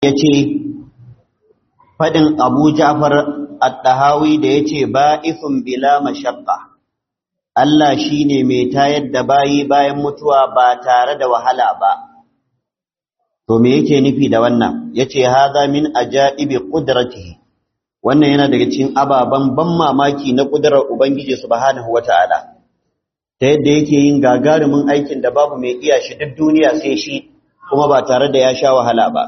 ya ce faɗin abu ja'far at-tahawi da ya ce ba'ithun bila mashaqqa Allah shi ne mai tayar da bayi bayan mutuwa ba tare da wahala ba to me yake nufi da wannan yace haza min ajaibi qudratihi wannan yana daga cikin ababan ban mamaki na kudurar ubangiji subhanahu wataala ta yadda yake yin gagarumin aikin da babu mai iya shi duk duniya sai shi kuma ba tare da ya sha wahala ba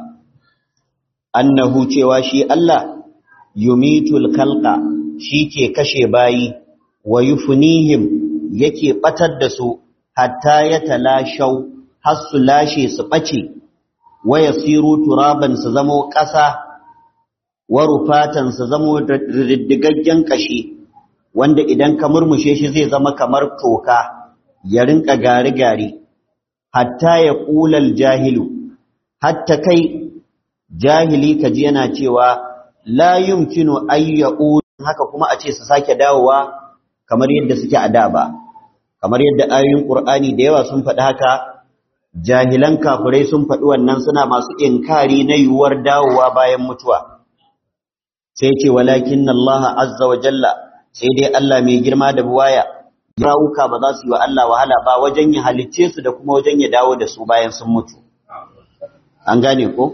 annahu cewa shi Allah yumitul khalqa shi ke kashe bayi wa yufnihim yake batar da su hatta ya talashau har su lashe su bace wa yasiru turaban su zamo ƙasa wa rufatan su zamo riddigaggen kashi wanda idan ka murmushe shi zai zama kamar toka ya rinka gari-gari hatta ya ƙulal jahilu hatta kai jahili kaji yana cewa la yumkinu ayya'u haka kuma a ce su sake dawowa kamar yadda suke a da ba kamar yadda ayoyin Qur'ani da yawa sun faɗi haka jahilan kafirai sun faɗi wannan suna masu inkari na yiwuwar dawowa bayan mutuwa sai ce walakin Allah azza wa jalla sai dai Allah mai girma da buwaya rawuka ba za su yi wa Allah wahala ba wajen ya halicce su da kuma wajen ya dawo da su bayan sun mutu an gane ko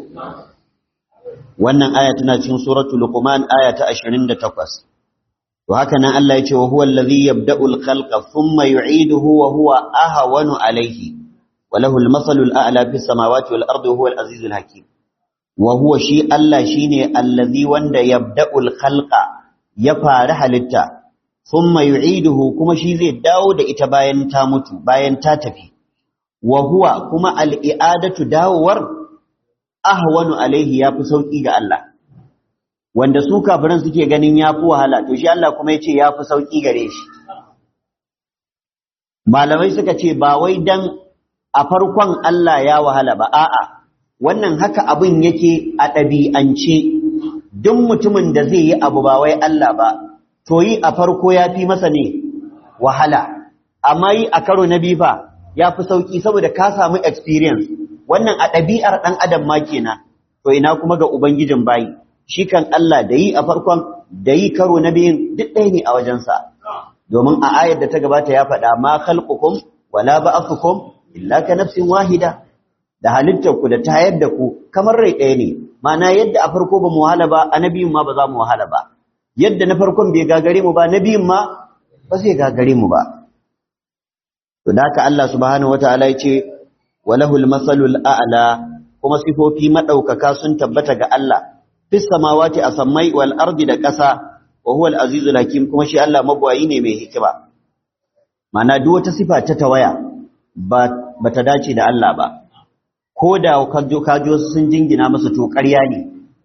wannan aya tana cikin suratul luqman aya ta 28 to haka nan Allah ya ce wa huwa allazi yabda'u al-khalqa thumma yu'iduhu wa huwa ahwanu alayhi wa lahu al-masalu al-a'la fi samawati wal ardi huwa al-aziz al-hakim wa huwa shi Allah shine allazi wanda yabda'u al-khalqa ya fara halitta thumma yu'iduhu kuma shi zai dawo da ita bayan ta mutu bayan ta tafi wa huwa kuma al-i'adatu dawowar ahwanu alayhi yafi sauki ga Allah wanda su kafiran suke ganin ya fi wahala to shi Allah kuma ya ce ya fi sauƙi gare shi malamai suka ce ba wai dan a farkon Allah ya wahala ba a'a wannan haka abin yake a ɗabi'ance duk mutumin da zai yi abu ba wai Allah ba to yi a farko ya fi masa ne wahala amma yi a karo na biyu fa ya fi sauƙi saboda ka samu experience wannan a ɗabi'ar ɗan adam ma kenan to ina kuma ga ubangijin bayi shi kan Allah da yi a farkon da yi karo na biyun duk ɗaya ne a wajensa domin a ayar da ta gabata ya faɗa ma khalqukum wala ba'athukum illa ka nafsin wahida da halittar ku da tayar da ku kamar rai ɗaya ne ma'ana yadda a farko ba mu wahala ba a na biyun ma ba za mu wahala ba yadda na farkon bai gagare mu ba na biyun ma ba zai gagare mu ba to da haka Allah subhanahu wataala ya ce walahul masalul a'la kuma sifofi madaukaka sun tabbata ga Allah fis samawati a sammai wal ardi da ƙasa wa huwa al-azizul hakim kuma shi Allah mabwayi ne mai hikima mana duk wata sifa ta tawaya ba bata dace da Allah ba ko da kajo kajo sun jingina masa to ƙarya ne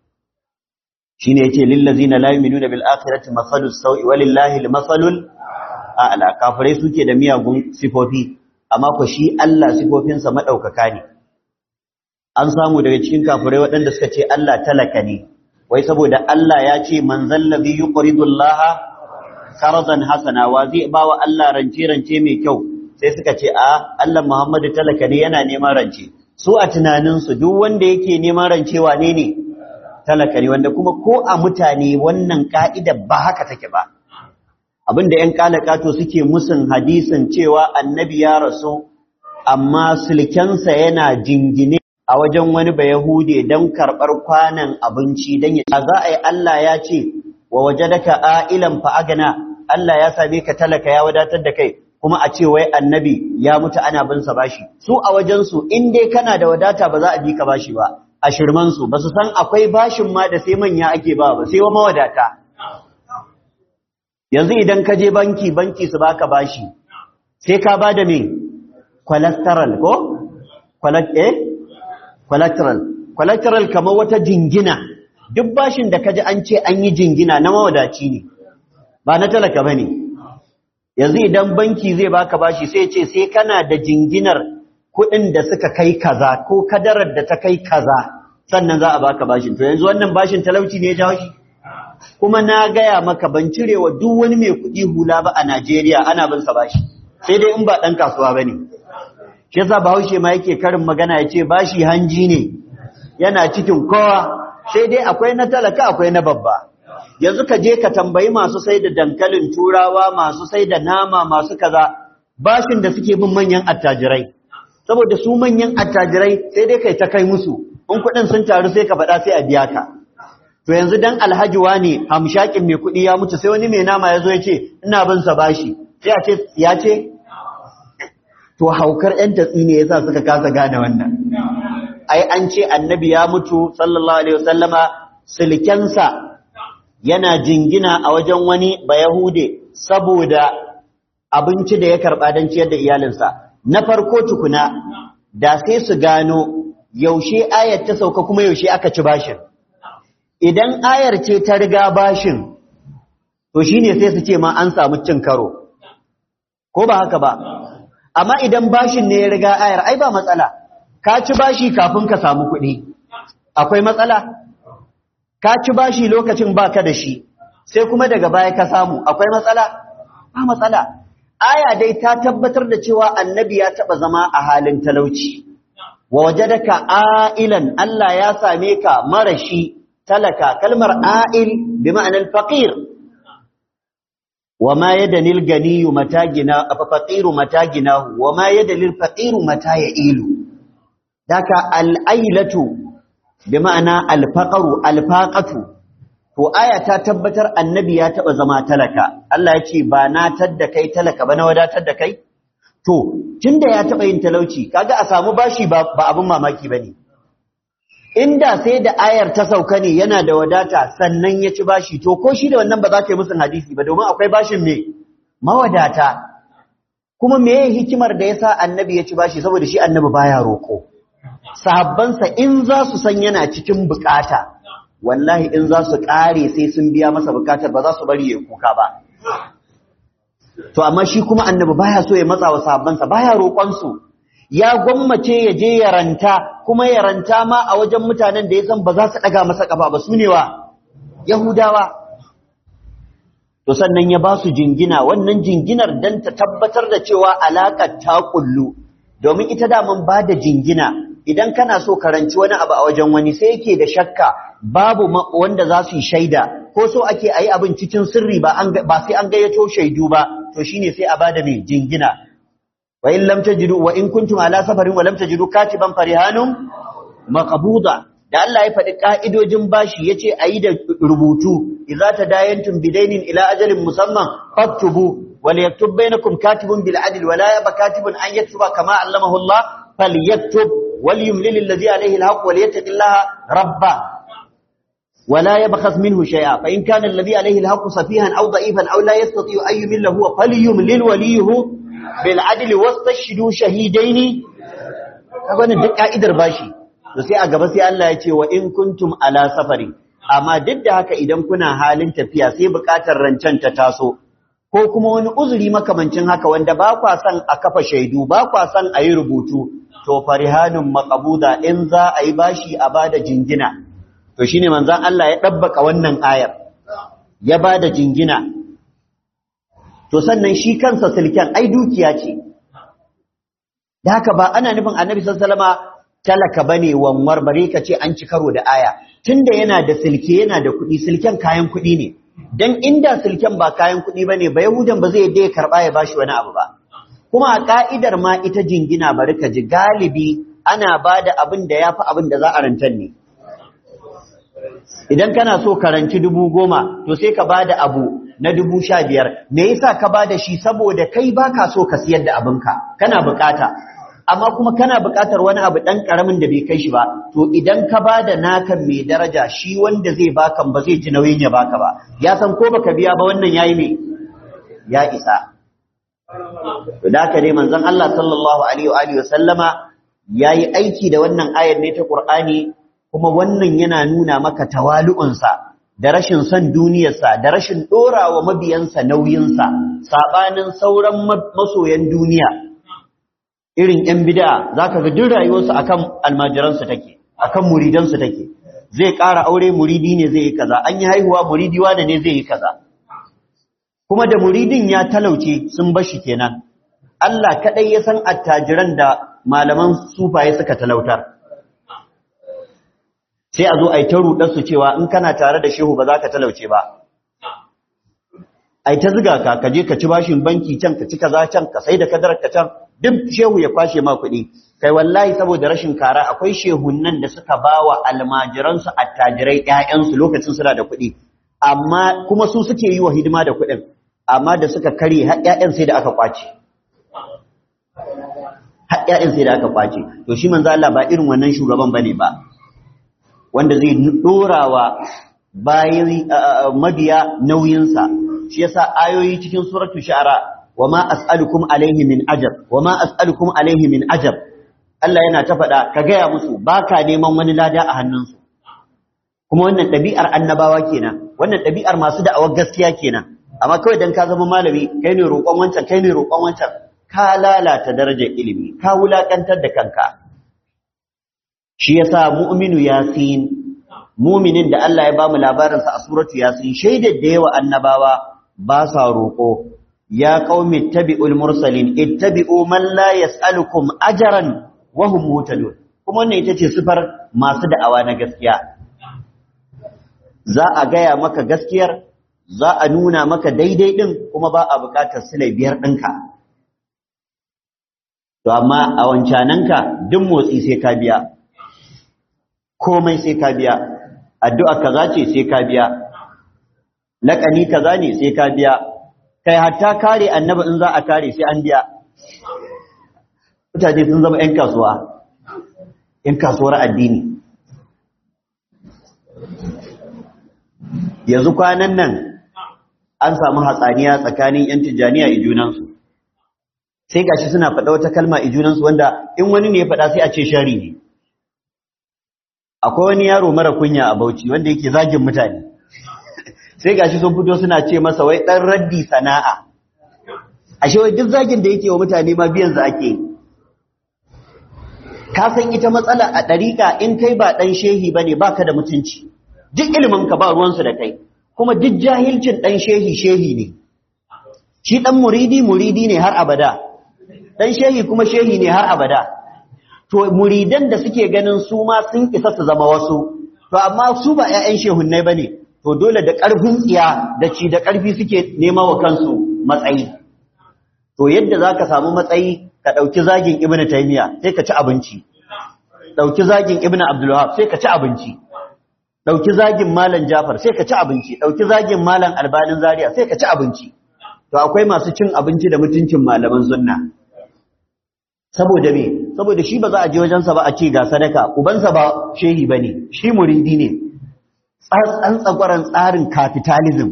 shine yace lil ladzina la yu'minuna bil akhirati masalus sawi walillahi al masalul a'la kafirai suke da miyagun sifofi amma ko shi Allah sifofinsa madaukaka ne an samu daga cikin kafirai waɗanda suka ce Allah talaka ne wai saboda Allah ya ce man zallazi yuqridu Allah qaradan hasana wa zai bawa Allah rance rance mai kyau sai suka ce a Allah Muhammadu talaka ne yana neman rance su a tunanin su duk wanda yake neman rance wane ne talaka ne wanda kuma ko a mutane wannan ka'ida ba haka take ba abinda ƴan kalakato suke musun hadisin cewa annabi ya rasu amma sulkensa yana jingine a wajen wani ba Yahude don karɓar kwanan abinci don ya za a yi Allah ya ce wa waje daga a'ilan fa'agana Allah ya same ka talaka ya wadatar da kai kuma a ce wai annabi ya mutu ana bin sa bashi su a wajensu in dai kana da wadata ba za a bi ka bashi ba a shirmansu ba su san akwai bashin ma da sai manya ake ba ba sai wa mawadata yanzu idan ka je banki banki su baka bashi sai ka ba da me cholesterol ko eh collateral collateral kamar wata jingina duk bashin da kaji an ce an yi jingina na mawadaci ne ba na talaka bane yanzu idan banki zai baka bashi sai ce sai kana da jinginar kuɗin da suka kai kaza ko kadarar da ta kai kaza sannan za a baka bashin to yanzu wannan bashin talauci ne ya jawo shi kuma na gaya maka ban cirewa duk wani mai kuɗi hula ba a Najeriya ana bin sa bashi sai dai in ba ɗan kasuwa bane shi yasa bahaushe ma yake karin magana ya ce bashi hanji ne yana cikin kowa sai dai akwai na talaka akwai na babba yanzu ka je ka tambayi masu sai da dankalin turawa masu sai da nama masu kaza bashin da suke bin manyan attajirai saboda su manyan attajirai sai dai kai ta kai musu in kuɗin sun taru sai ka faɗa sai a biya ka to yanzu dan alhaji wani hamshakin mai kuɗi ya mutu sai wani mai nama ya zo ya ce ina bin sa bashi sai a ce ya ce to haukar ƴan tatsi ne yasa suka kasa gane wannan ai an ce annabi ya mutu sallallahu alaihi wasallama silkensa yana jingina a wajen wani bayahude saboda abinci da ya karɓa don ciyar da iyalinsa na farko tukuna da sai su gano yaushe ayar ta sauka kuma yaushe aka ci bashin idan ayar ce ta riga bashin to shine sai su ce ma an samu cin karo ko ba haka ba amma idan bashin ne ya riga ayar ai ba matsala ka ci bashi kafin ka samu kuɗi akwai matsala ka ci bashi lokacin baka da shi sai kuma daga baya ka samu akwai matsala ba matsala aya dai ta tabbatar da cewa annabi ya taba zama a halin talauci wa wajadaka ailan Allah ya same ka marashi talaka kalmar ail bi ma'anar faqir wa ma yadanil ganiyu matagina fa faqiru mataginahu wa ma yadanil faqiru mata ilu daka al-ailatu bi ma'ana al-faqru al-faqatu to aya ta tabbatar annabi ya taba zama talaka Allah ya ce ba na tadda kai talaka ba na wadatar da kai to tunda ya taba yin talauci kaga a samu bashi ba, ba abin mamaki bane inda sai da ayar ta sauka ne yana da wadata sannan ya ci bashi to ko shi da wannan ba za ka yi musun hadisi ba domin akwai bashin me mawadata kuma me hikimar da yasa annabi ya ci bashi saboda shi annabi baya roko sahabbansa in za su san yana cikin bukata wallahi in za su ƙare sai sun biya masa bukatar ba za su bari ya kuka ba to amma shi kuma annabi baya so ya matsa wa sahabbansa baya roƙon su ya gwammace ya je ya ranta kuma ya ranta ma a wajen mutanen da ya san ba za su ɗaga masa ƙafa ba su ne wa yahudawa to sannan ya ba su jingina wannan jinginar dan ta tabbatar da cewa alaƙar ta kullu domin ita daman ba da jingina idan kana so karanci wani abu a wajen wani sai yake da shakka babu wanda za su yi shaida ko so ake ayi abin cikin sirri ba sai an gayyato shaidu ba to shine sai a bada mai jingina wa in lam tajidu wa in kuntum ala safarin wa lam tajidu katiban farihanum maqbuda da Allah ya faɗi ka'idojin bashi yace ayi da rubutu idza tadayantum bidainin ila ajalin musamman faktubu wal yaktub bainakum katibun bil adl wa la yaba katibun an yaktuba kama allamahu Allah falyaktub وليملل الذي عليه الحق وليتق الله ربه ولا يبخس منه شيئا فإن كان الذي عليه الحق سفيها أو ضعيفا أو لا يستطيع أن يمل هو فليملل وليه بالعدل واستشهدوا شهيدين kaga duk ka'idar bashi to sai a gaba sai Allah ya ce wa in kuntum ala safari amma duk da haka idan kuna halin tafiya sai bukatar rancen ta taso ko kuma wani uzuri makamancin haka wanda ba kwa son a kafa shaidu ba kwa son a yi rubutu to farihanun maqabuda in za a yi bashi a bada jingina to shine manzon Allah ya dabbaka wannan ayar ya bada jingina to sannan shi kansa silken ai dukiya ce da haka ba ana nufin annabi sallallahu alaihi wasallama talaka bane wanwar bare ka ce an ci karo da aya tunda yana da silke yana da kuɗi silken kayan kuɗi ne dan inda silken ba kayan kuɗi bane ba yahudan ba zai yadda ya karba ya bashi wani abu ba kuma a ka'idar ma ita jingina bari ka ji galibi ana ba da abin da ya fi abin da za a rantar ne idan kana so ka ranci dubu goma to sai ka ba da abu na dubu sha biyar me yasa ka ba da shi saboda kai ba ka so ka siyar da abinka kana bukata amma kuma kana bukatar wani abu ɗan ƙaramin da bai kai shi ba to idan ka ba da nakan mai daraja shi wanda zai bakan ba zai ji nauyin ya baka ba ya san ko baka biya ba wannan yayi me ya isa to da haka ne manzon Allah sallallahu alaihi wa alihi wasallama yayi aiki da wannan ayar ne ta Qur'ani kuma wannan yana nuna maka tawalu'unsa da rashin son duniyarsa da rashin dorawa mabiyansa nauyinsa sabanin sauran masoyan duniya irin yan bid'a zaka ga duk rayuwarsu akan almajiransu take akan muridansu take zai ƙara aure muridi ne zai yi kaza an yi haihuwa muridi wanda ne zai yi kaza kuma da muridin ya talauce sun bashi kenan Allah kadai ya san attajiran da malaman sufaye suka talautar sai a zo a yi ta rudar su cewa in kana tare da shehu ba za ka talauce ba ai ta ziga ka ka je ka ci bashin banki can ka ci kaza can ka sai da kadarar ka can duk shehu ya kwashe ma kuɗi kai wallahi saboda rashin kara akwai shehunnan da suka bawa almajiransu attajirai ƴaƴansu lokacin suna da kuɗi amma kuma su suke yi wa hidima da kuɗin amma da suka kare har ƴaƴan sai da aka kwace har ƴaƴan sai da aka kwace to shi manzo Allah ba irin wannan shugaban bane ba wanda zai dorawa bayan mabiya nauyinsa shi yasa ayoyi cikin suratul shu'ara wama as'alukum alaihi min ajr wama as'alukum alaihi min ajr Allah yana ta faɗa ka gaya musu baka neman wani lada a hannunsu kuma wannan ɗabi'ar annabawa kenan wannan ɗabi'ar masu da'awar gaskiya kenan amma kawai dan ka zama malami kai ne roƙon wancan kai ne roƙon wancan ka lalata darajar ilimi ka wulakantar da kanka shi yasa mu'minu yasin mu'minin da Allah ya bamu labarinsa a suratu yasin shaidar da yawa annabawa ba sa roƙo ya qaumi ittabi'ul mursalin ittabi'u man la yas'alukum ajran wa hum muhtadun kuma wannan ita ce sifar masu da'awa na gaskiya za a gaya maka gaskiyar za a nuna maka daidai din kuma ba a buƙatar silai biyar ɗinka to amma a wancananka duk motsi sai ka biya komai sai ka biya addu'a kaza ce sai ka biya laƙani kaza ne sai ka biya kai hatta kare annabi in za a kare sai an biya mutane sun zama 'yan kasuwa 'yan kasuwar addini yanzu kwanan nan an samu hatsaniya tsakanin 'yan tijjaniya a junansu sai gashi suna faɗa wata kalma a junansu wanda in wani ne ya faɗa sai a ce shari ne akwai wani yaro mara kunya a bauchi wanda yake zagin mutane sai gashi sun fito suna ce masa wai dan raddi sana'a ashe wai duk zagin da yake wa mutane ma biyan za ake ka san ita matsala a ɗariƙa in kai ba ɗan shehi bane baka da mutunci duk ilimin ka ba ruwansu da kai kuma duk jahilcin ɗan shehi shehi ne shi ɗan muridi muridi ne har abada ɗan shehi kuma shehi ne har abada to muridan da suke ganin su ma sun isa su zama wasu to amma su ba ƴaƴan shehunnai bane to dole da ƙarfin tsiya da ci da ƙarfi suke nema wa kansu matsayi to yadda zaka samu matsayi ka ɗauki zagin ibn taymiya sai ka ci abinci ɗauki zagin ibn abdul wahab sai ka ci abinci ɗauki zagin malam jafar sai ka ci abinci ɗauki zagin malam albanin zaria sai ka ci abinci to akwai masu cin abinci da mutuncin malaman sunna saboda me saboda shi ba za a je wajensa ba a ce ga sadaka ubansa ba shehi bane shi muridi ne tsantsan tsagwaran tsarin capitalism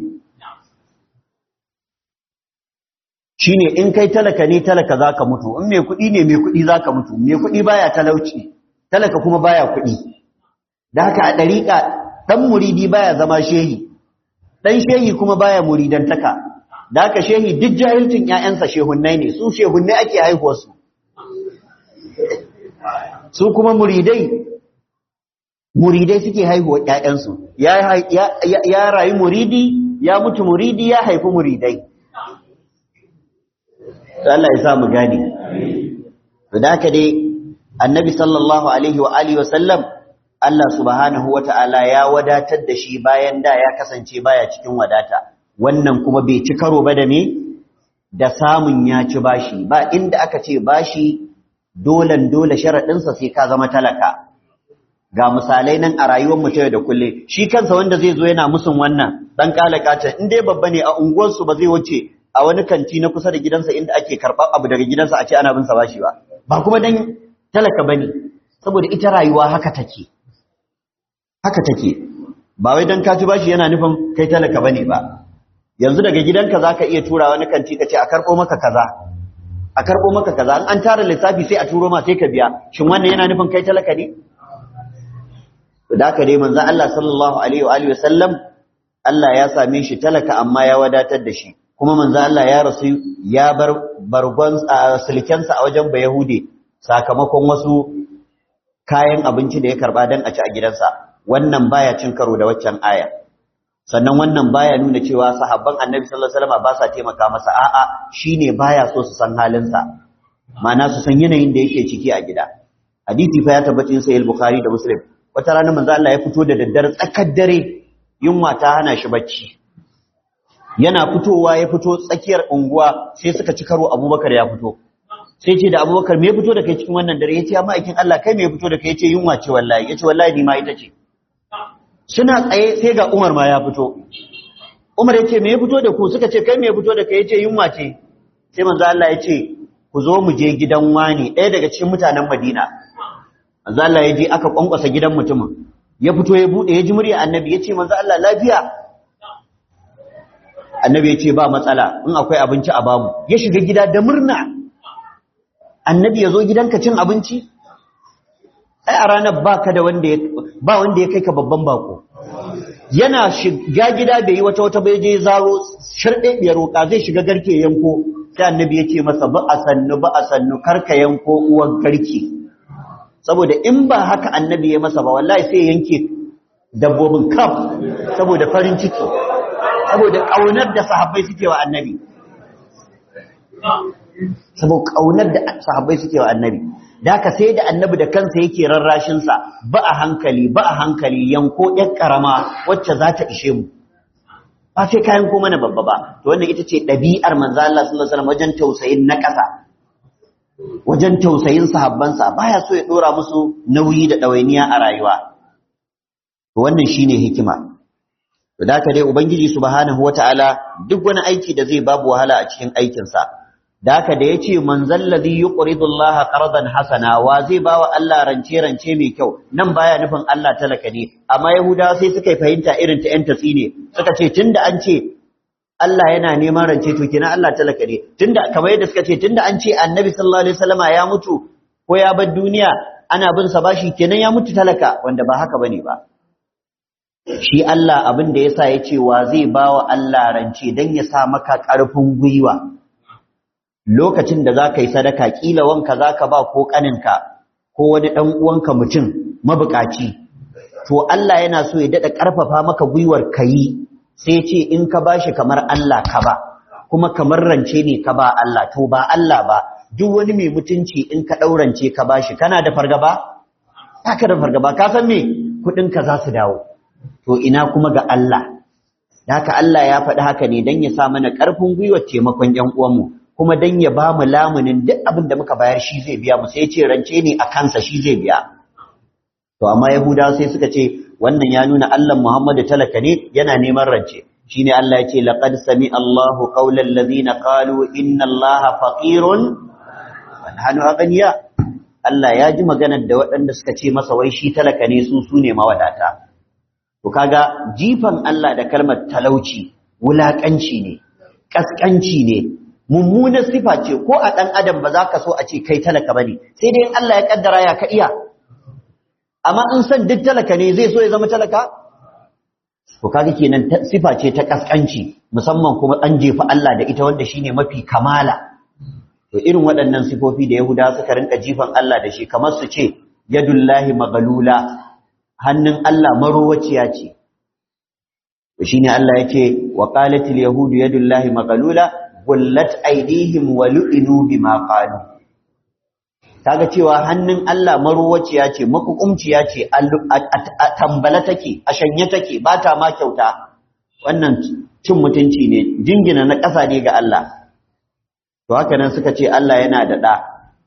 shine in kai talaka ne talaka zaka mutu in mai kuɗi ne mai kuɗi zaka mutu mai kuɗi baya talauci talaka kuma baya kuɗi da haka a ɗariƙa ɗan muridi baya zama shehi ɗan shehi kuma baya muridantaka da haka shehi duk jahilcin ƴaƴansa shehunnai ne su shehunnai ake haihuwarsu su kuma muridai muridai suke haihuwa ƴaƴansu ya rayu muridi ya mutu muridi ya haifi muridai Allah ya sa mu gane to da haka dai annabi sallallahu alaihi wa alihi wa sallam Allah subhanahu wa ta'ala ya wadatar da shi bayan da ya kasance baya cikin wadata wannan kuma bai ci karo ba da me da samun ya ci bashi ba inda aka ce bashi dolan dole sharaɗinsa sai ka zama talaka ga misalai nan a rayuwar mu ta da kulle shi kansa wanda zai zo yana musun wannan dan kalakata in dai babba ne a unguwarsu ba zai wuce a wani kanti na kusa da gidansa inda ake karɓar abu daga gidansa a ce ana bin sa bashi ba ba kuma dan talaka bane saboda ita rayuwa haka take haka take ba wai dan ka ci bashi yana nufin kai talaka bane ba yanzu daga gidanka zaka iya tura wani kanti ka ce a karɓo maka kaza a karɓo maka kaza an tara lissafi sai a turo ma sai ka biya shin wannan yana nufin kai talaka ne da haka dai manzon Allah sallallahu alaihi wa alihi wasallam Allah ya same shi talaka amma ya wadatar da shi kuma manzon Allah ya rasu ya bar bargon sulkensa a wajen Bayahude sakamakon wasu kayan abinci da ya karba dan a ci a gidansa wannan baya cin karo da waccan aya sannan wannan baya nuna cewa sahabban annabi sallallahu alaihi wasallam ba sa taimaka masa a'a shine baya so su san halinsa ma'ana su san yanayin da yake ciki a gida hadisi fa ya tabbata sai al-bukhari da muslim wata rana manzo Allah ya fito da daddare tsakar dare yunwa ta hana shi bacci yana fitowa ya fito tsakiyar unguwa sai suka ci karo Abubakar ya fito sai ce da Abubakar me ya fito da kai cikin wannan dare yace amma aikin Allah kai me ya fito da kai yace yunwa ce wallahi yace wallahi ni ma ita ce suna tsaye sai ga Umar ma ya fito Umar yace me ya fito da ku suka ce kai me ya fito da kai yace yunwa ce sai manzo Allah yace ku zo mu je gidan wani ɗaya daga cikin mutanen Madina manzo Allah ya je aka kwankwasa gidan mutumin ya fito ya bude ya ji murya annabi yace manzo Allah lafiya annabi yace ba matsala in akwai abinci a bamu ya shiga gida da murna annabi ya zo gidanka cin abinci ai a ranar baka da wanda ya ba wanda ya kai ka babban bako yana shiga gida bai yi wata wata bai je zaro sharɗe biyar roƙa zai shiga garke yanko sai annabi ya ce masa ba a sannu ba a sannu karka yanko uwar garke saboda in ba haka annabi ya masa ba wallahi sai yanke dabbobin kaf saboda farin ciki saboda ƙaunar da sahabbai suke wa annabi saboda ƙaunar da sahabbai suke wa annabi da haka sai da annabi da kansa yake rarrashin sa ba a hankali ba a hankali yanko ƴar karama wacce za ta ishe mu ba sai kayan ko mana babba ba to wannan ita ce ɗabi'ar manzo Allah sallallahu alaihi wasallam wajen tausayin na ƙasa wajen tausayin sahabbansa baya so ya dora musu nauyi da ɗawainiya a rayuwa to wannan shine hikima to da dai ubangiji subhanahu wataala duk wani aiki da zai babu wahala a cikin aikinsa da haka da yace man zallazi yuqridu Allah qardan hasana wa zai bawa Allah rance rance mai kyau nan baya nufin Allah talaka ne amma yahudawa sai suka fahimta irin ta yan tatsi ne suka ce tunda an ce Allah yana neman rance to kenan Allah talaka ne tunda kamar yadda suka ce tunda an ce Annabi sallallahu alaihi wasallama ya mutu ko ya bar duniya ana bin sa bashi kenan ya mutu talaka wanda ba haka bane ba shi Allah abin da yasa yace wa zai bawa Allah rance dan ya sa maka karfin gwiwa lokacin da zaka yi sadaka kila wanka zaka ba ko kaninka ko wani dan uwanka mutum mabukaci to Allah yana so ya dada karfafa maka gwiwar kai sai ce in ka bashi kamar Allah ka ba kuma kamar rance ne ka ba Allah to ba Allah ba duk wani mai mutunci in ka daurance ka bashi kana da fargaba haka da fargaba ka san me kudin ka za su dawo to ina kuma ga Allah haka Allah ya faɗi haka ne dan ya sa mana ƙarfin gwiwar taimakon ƴan uwanmu kuma dan ya ba mu lamunin duk abin da muka bayar shi zai biya mu sai ya ce rance ne a kansa shi zai biya to amma yahudawa sai suka ce wannan ya nuna Allah Muhammadu talaka ne yana neman rance shine Allah ya ce laqad sami Allahu qaulal ladina qalu inna Allaha faqirun wa nahnu aghniya Allah ya ji maganar da waɗanda suka ce masa wai shi talaka ne su su ne mawadata to kaga jifan Allah da kalmar talauci wulakanci ne kaskanci ne mummunar sifa ce ko a ɗan adam ba za ka so a ce kai talaka bane sai dai in Allah ya kaddara ya ka iya amma in san duk talaka ne zai so ya zama talaka to kaga kenan sifa ce ta kaskanci musamman kuma an jefa Allah da ita wanda shine mafi kamala to irin waɗannan sifofi da Yahuda suka rinka jifan Allah da shi kamar su ce yadullahi maghlula hannun Allah marowaciya ce to shine Allah yake wa qalatil yahudu yadullahi maghlula gullat aydihim wa lu'inu bima qalu kaga cewa hannun Allah maruwaciya ce makukumciya ce a tambala take a shanye take ba ta ma kyauta wannan cin mutunci ne jingina na ƙasa ne ga Allah to haka nan suka ce Allah yana da ɗa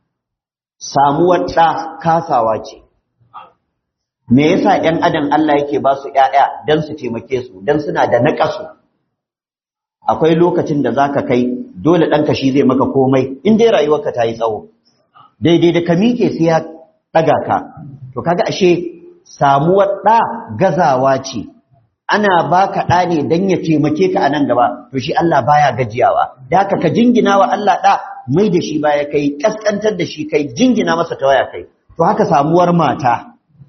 samuwar ɗa kasawa ce me yasa ‘yan adam Allah yake ba su ‘ya'ya don su taimake su don suna da naƙasu akwai lokacin da za ka kai dole ɗanka shi zai maka komai in dai rayuwarka ta yi tsawo daidai da ka miƙe sai ya ɗaga ka to kaga ashe samuwar ɗa gazawa ce ana baka ɗa ne don ya taimake ka a nan gaba to shi Allah baya gajiyawa da haka ka jingina wa Allah ɗa mai da shi baya kai ƙasƙantar da shi kai jingina masa ta waya kai to haka samuwar mata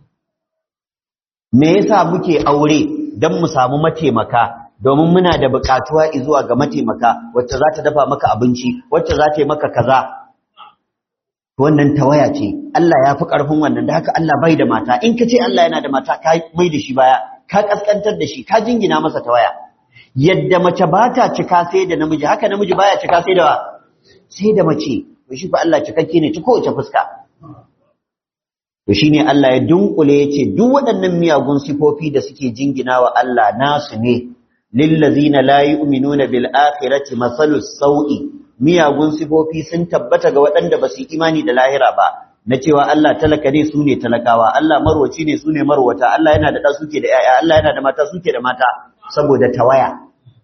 me yasa muke aure don mu samu mataimaka domin muna da buƙatuwa zuwa ga mataimaka wacce za ta dafa maka abinci wacce za ta yi maka kaza wannan tawaya ce Allah ya fi ƙarfin wannan da haka Allah bai da mata in ka ce Allah yana da mata ka mai da shi baya ka kaskantar da shi ka jingina masa tawaya yadda mace ba ta cika sai da namiji haka namiji baya cika sai da sai da mace to shi fa Allah cikakke ne ta kowace fuska to shine Allah ya dunkule yace duk waɗannan miyagun sifofi da suke jingina wa Allah nasu ne lillazina la yu'minuna bil akhirati masalus sau'i miyagun sifofi sun tabbata ga waɗanda ba su yi imani da lahira ba na cewa Allah talaka ne su ne talakawa Allah marwaci ne su ne marwata Allah yana da ɗa suke da ‘ya'ya Allah yana da mata suke da mata saboda tawaya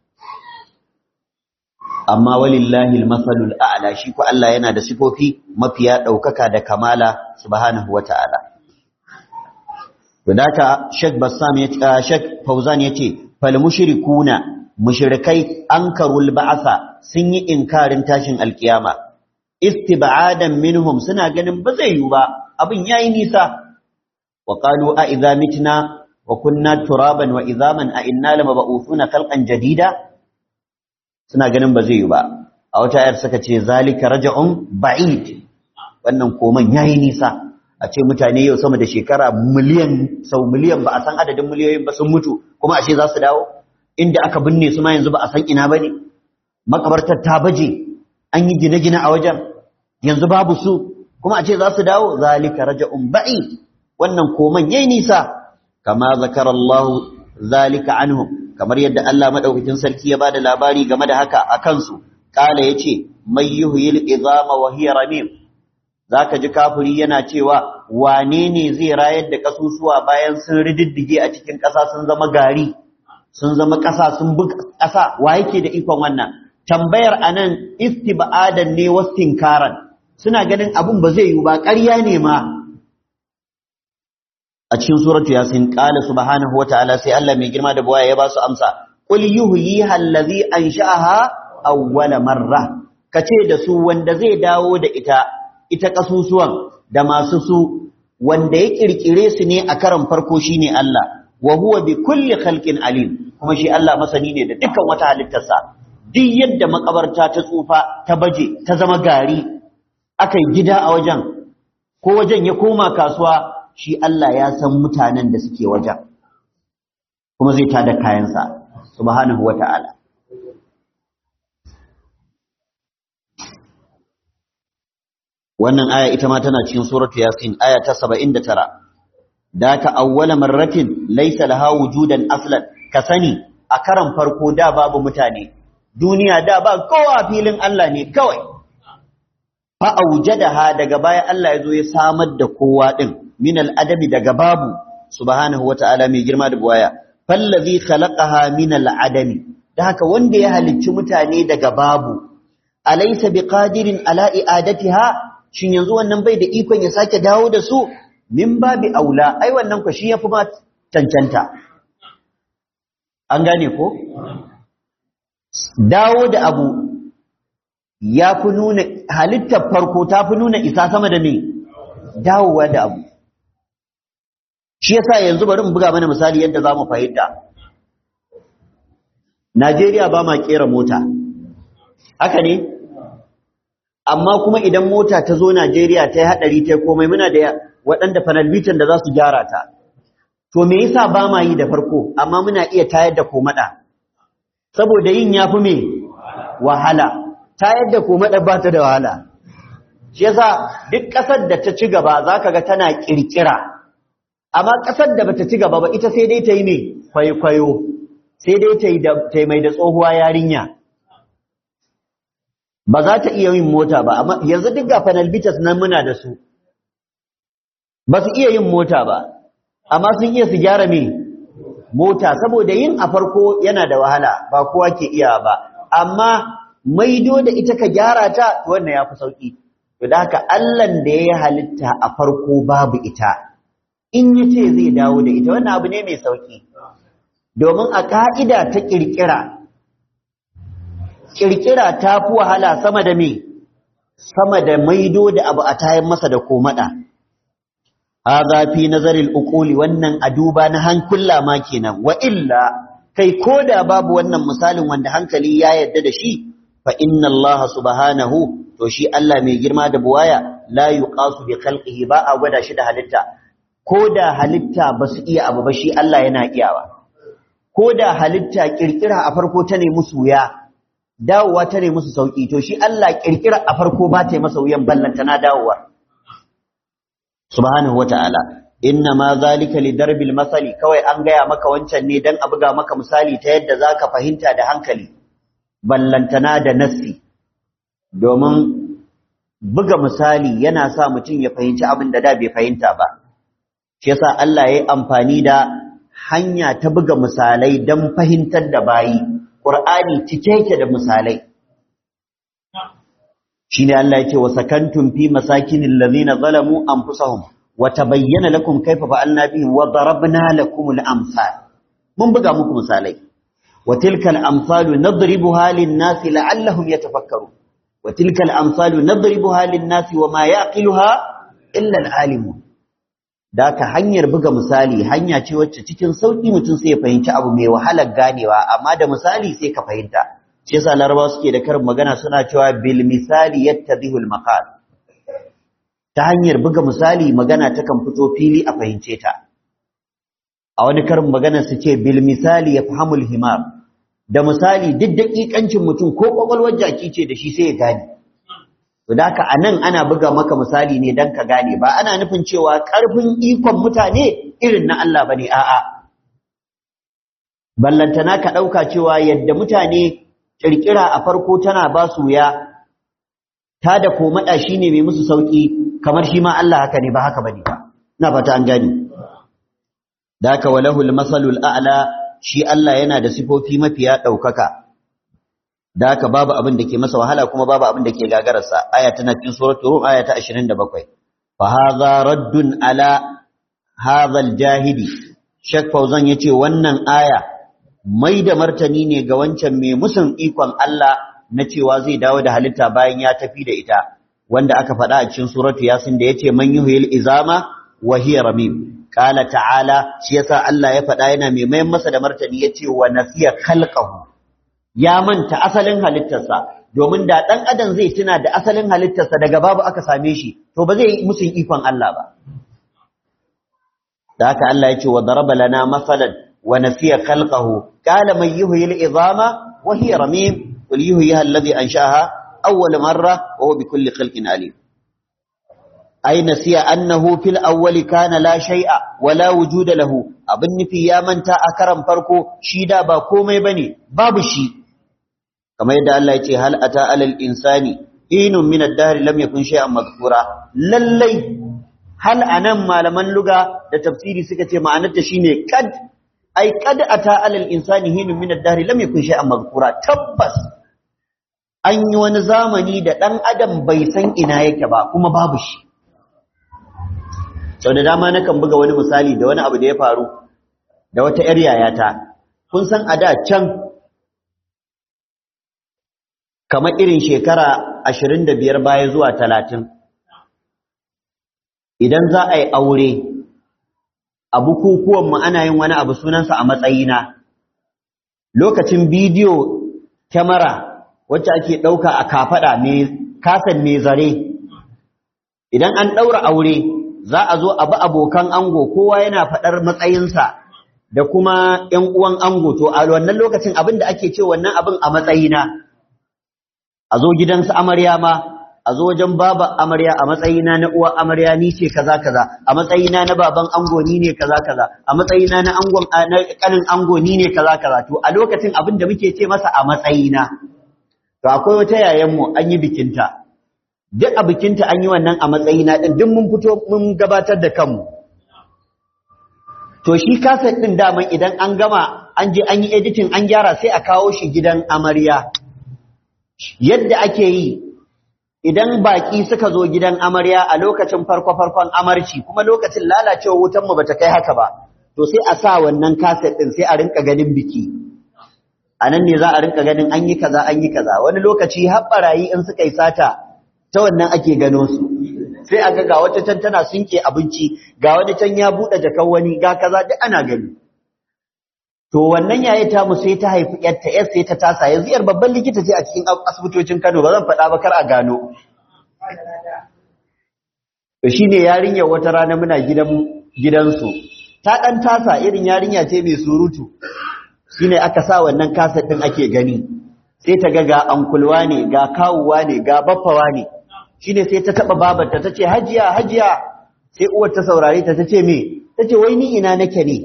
amma walillahi almasalul a'la shi ko Allah yana da sifofi mafiya ɗaukaka da kamala subhanahu wata'ala Wadaka Sheikh Bassam ya Sheikh Fauzan yace fal mushrikuna mushrikai ankarul ba'asa sun yi inkarin tashin alkiyama istib'adan minhum suna ganin ba zai yi ba abin yayi nisa wa qalu a idza mitna wa kunna turaban wa idhaman a inna lamab'uthuna khalqan jadida suna ganin ba zai yi ba a wata ayar suka ce zalika raj'un ba'id wannan koman yayi nisa a ce mutane yau sama da shekara miliyan sau miliyan ba a san adadin miliyoyin ba sun mutu kuma ashe za su dawo inda aka binne su ma yanzu ba a san ina bane makabartar ta baje an yi gine-gine a wajen yanzu babu su kuma a ce za su dawo zalika raja'un ba'i wannan koman yayi nisa kama zakarallahu zalika anhum kamar yadda Allah madaukakin sarki ya bada labari game da haka a kansu kala yace may yuhyil idama wa hiya ramim zaka ji kafiri yana cewa wane ne zai rayar da kasusuwa bayan sun rididdige a cikin ƙasa sun zama gari sun zama ƙasa sun bi ƙasa wa yake da ikon wannan tambayar anan istib'adan ne wastinkaran suna ganin abun ba zai yi ba ƙarya ne ma a cikin suratu yasin qala subhanahu wataala sai Allah mai girma da buwaya ya ba su amsa qul yuhyiha allazi ansha'aha awwala marra kace da su wanda zai dawo da ita ita kasusuwan da masu su wanda ya kirkire su ne a karan farko shine Allah wa huwa bi kulli khalqin alim kuma shi Allah masani ne da dukkan wata halittarsa duk yadda makabarta ta tsufa ta baje ta zama gari aka yi gida a wajen ko wajen ya koma kasuwa shi Allah ya san mutanen da suke wajen kuma zai tada kayansa subhanahu wata'ala wannan aya ita ma tana cikin suratu yasin aya ta 79 daka awwala marratin laysa laha wujudan aslan ka sani a karan farko da babu mutane duniya da ba kowa filin Allah ne kawai fa aujadaha daga baya Allah ya zo ya samar da kowa din min al-adami daga babu subhanahu wata'ala mai girma da buwaya fallazi khalaqaha min al-adami da haka wanda ya halicci mutane daga babu alaysa biqadirin ala i'adatiha shin yanzu wannan bai da ikon ya sake dawo da su min babi aula ai wannan ku shi yafi ma cancanta an gane ko dawo da abu ya fi nuna halittar farko ta fi nuna isa sama da me dawowa da abu shi yasa yanzu bari mu buga mana misali yadda za mu fahimta Najeriya ba ma kera mota haka ne amma kuma idan mota ta zo Najeriya ta yi haɗari ta komai muna da waɗanda fanalbitan da za su gyara ta to me yasa ba ma yi da farko amma muna iya tayar da komada saboda yin yafi me wahala tayar da komada ba ta da wahala shi yasa duk ƙasar da ta ci gaba zaka ga tana kirkira amma ƙasar da bata ci gaba ba ita sai dai ta yi me kwaikwayo sai dai ta yi da ta mai da tsohuwa yarinya ba za ta iya yin mota ba amma yanzu duk ga fanalbitas nan muna da su ba su iya yin mota ba amma sun iya su gyara me mota saboda yin a farko yana da wahala ba kowa ke iya ba amma maido da ita ka gyara ta wannan ya fi sauki to da haka Allahn da ya halitta a farko babu ita in ya ce zai dawo da ita wannan abu ne mai sauki domin a ka'ida ta kirkira kirkira ta fi wahala sama da me sama da maido da abu a tayan masa da komada hadha fi nazaril uquli wannan aduba na hankula ma kenan wa illa kai koda babu wannan misalin wanda hankali ya yadda da shi fa inna Allah subhanahu to shi Allah mai girma da buwaya la yuqasu bi khalqihi ba a gwada shi da halitta koda halitta ba su iya abu ba shi Allah yana iyawa koda halitta kirkira a farko ta ne musu wuya dawowa ta ne musu sauki to shi Allah kirkira a farko ba ta yi masa wuyan ballanta na dawowa subhanahu wata'ala inna ma zalika li darbil masali kawai an gaya maka wancan ne dan a buga maka misali ta yadda zaka fahimta da hankali ballantana da nassi domin buga misali yana sa mutum ya fahimci abin da da bai fahimta ba shi yasa Allah ya yi amfani da hanya ta buga misalai don fahimtar da bayi Qur'ani cike yake da misalai shine Allah yake wa sakantum fi masakinil ladina zalamu anfusahum wa tabayyana lakum kayfa fa'alna bihim wa darabna lakum al-amsal mun buga muku misalai wa tilka al-amsalu nadribuha lin-nasi la'allahum yatafakkarun wa tilka al-amsalu nadribuha lin-nasi wa ma yaqiluha illa al-alimun da ka hanyar buga misali hanya ce wacce cikin sauki mutum sai ya fahimci abu mai wahalar ganewa amma da misali sai ka fahimta shi yasa larabawa suke da karin magana suna cewa bil misali yattadhihu al maqal ta hanyar buga misali magana takan fito fili a fahimce ta a wani karin magana su ce bil misali yafhamu al himar da misali duk dakikancin mutum ko kwakwalwar jaki ce da shi sai ya gane to da haka anan ana buga maka misali ne dan ka gane ba ana nufin cewa karfin ikon mutane irin na Allah bane a'a ballantana ka dauka cewa yadda mutane kirkira a farko tana ba su ya ta da komada shine mai musu sauki kamar shi ma Allah haka ne ba haka bane ba ina fata an gane da haka walahul masalul a'la shi Allah yana da sifofi mafiya daukaka da haka babu abin da ke masa wahala kuma babu abin da ke gagararsa aya tana cikin suratul rum aya ta 27 fa hadha raddun ala hadha aljahidi shek fauzan yace wannan aya mai da martani ne ga wancan mai musun ikon Allah na cewa zai dawo da halitta bayan ya tafi da ita wanda aka faɗa a cikin suratu yasin da yace man yuhyil izama wa hiya ramim qala ta'ala shi yasa Allah ya faɗa yana mai mayan masa da martani yace wa nasiya khalqahu ya manta asalin halittarsa domin da ɗan adam zai tuna da asalin halittarsa daga babu aka same shi to ba zai yi musun ikon Allah ba da haka Allah ya ce wa daraba lana masalan wa nasiya khalqahu qala man yuhyi al-idama wa hiya ramim qul yuhyiha alladhi ansha'aha awwal marra wa huwa bikulli khalqin alim ay nasiya annahu fil awwali kana la shay'a wa la wujuda lahu abin nufi ya manta a karan farko shi da ba komai bane babu shi kamar yadda Allah ya ce hal ata alal insani inun min ad-dahr lam yakun shay'an madhkura lallai hal anan malaman luga da tafsiri suka ce ma'anarta shine kad ai kad ata alal insani hinun min ad-dahr lam yakun shay'an madhkura tabbas an yi wani zamani da dan adam bai san ina yake ba kuma babu shi sau da dama nakan buga wani misali da wani abu da ya faru da wata ‘yar yayata kun san a da can kamar irin shekara ashirin da biyar baya zuwa talatin idan za a yi aure a bukukuwanmu ana yin wani abu sunansa a matsayina lokacin bidiyo kyamara wacce ake ɗauka a kafaɗa mai kasan mai zare idan an ɗaura aure za a zo a bi abokan ango kowa yana faɗar matsayinsa da kuma ‘yan uwan ango to a wannan lokacin abin da ake ce wannan abin a matsayina a zo gidansu amarya ma a zo wajen baba amarya a matsayina na uwa amarya ni ce kaza kaza a matsayina na baban ango ni ne kaza kaza a matsayina na angon na kanin ango ni ne kaza kaza to a lokacin abin da muke ce masa a matsayina to akwai wata yayan mu an yi bikinta duk a bikinta an yi wannan a matsayina din duk mun fito mun gabatar da kanmu to shi kaset din daman idan an gama an je an yi editing an gyara sai a kawo shi gidan amarya yadda ake yi idan baki suka zo gidan amarya a lokacin farko-farkon amarci kuma lokacin lalacewa wutan mu bata kai haka ba to sai a sa wannan kaset din sai a rinka ganin biki a nan ne za a rinka ganin an yi kaza an yi kaza wani lokaci har barayi in suka yi sata ta wannan ake gano su sai a ga ga wata can tana sinke abinci ga wani can ya buɗe jakan wani ga kaza duk ana gani to wannan yayi ta mu sai ta haifi yarta yar sai ta tasa yanzu yar babban likita ce a cikin asibitocin Kano ba zan faɗa ba kar a gano to shine yarinyar wata rana muna gidan gidansu ta dan tasa irin yarinya ce mai surutu shine aka sa wannan kaset din ake gani sai ta ga ga ankulwa ne ga kawuwa ne ga baffawa ne shine sai ta taba babarta tace hajiya hajiya sai uwar ta saurare ta tace me tace wai ni ina nake ne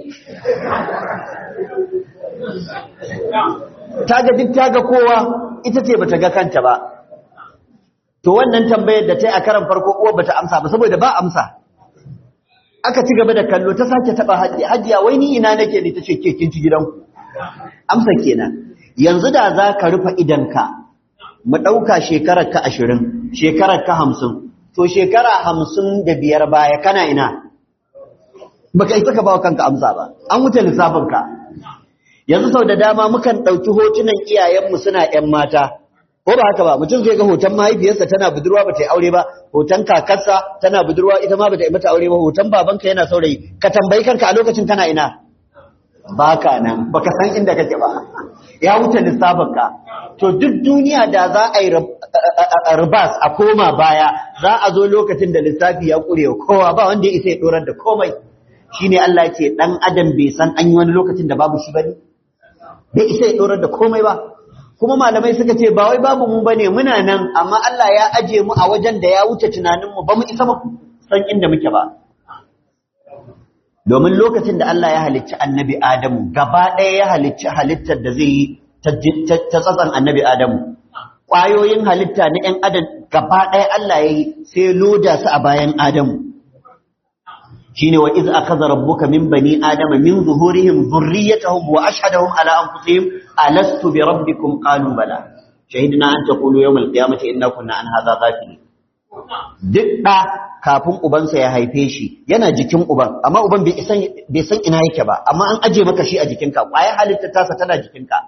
taga duk taga kowa ita ce bata ga kanta ba to wannan tambayar da ta yi a karan farko uwar bata amsa ba saboda ba amsa aka ci gaba da kallo ta sake taba hajiya hajiya wai ni ina nake ne tace ke kin ci gidanku amsa kenan yanzu da za ka rufe idanka mu ɗauka shekarar ka ashirin shekarar ka hamsin to shekara hamsin da biyar baya kana ina baka isa ka bawa kanka amsa ba an wuce lissafinka yanzu sau da dama mukan ɗauki hotunan iyayenmu suna ‘yan mata ko ba haka ba mutum zai ga hoton mahaifiyarsa tana budurwa ba ta yi aure ba hoton kakarsa tana budurwa ita ma ba ta yi mata aure ba hoton babanka yana saurayi ka tambayi kanka a lokacin kana ina baka nan baka san inda kake ba ya wuce lissafinka to duk duniya da za a yi ribas a koma baya za a zo lokacin da lissafi ya kure kowa ba wanda ya isa ya dorar da komai shine Allah ce dan adam bai san an yi wani lokacin da babu shi bane bai isa ya dorar da komai ba kuma malamai suka ce ba wai babu mu bane muna nan amma Allah ya aje mu a wajen da ya wuce tunanin mu ba mu isa mu san inda muke ba domin lokacin da Allah ya halicci annabi Adamu gaba ɗaya ya halicci halittar da zai yi ta tsatsan annabi Adamu ƙwayoyin halitta na ‘yan adam gaba ɗaya Allah ya yi sai loda su a bayan Adamu shi ne wa iz aka rabbuka min bani adama min zuhurihim zurriyatahum wa ashhadahum ala anfusihim alastu bi rabbikum qalu bala shahidna an taqulu yawm al-qiyamati inna kunna an hadha ghafilin duk ɗa kafin ubansa ya haife shi yana jikin uban amma uban bai san ina yake ba amma an aje maka shi a jikinka ƙwayar halitta tasa tana jikinka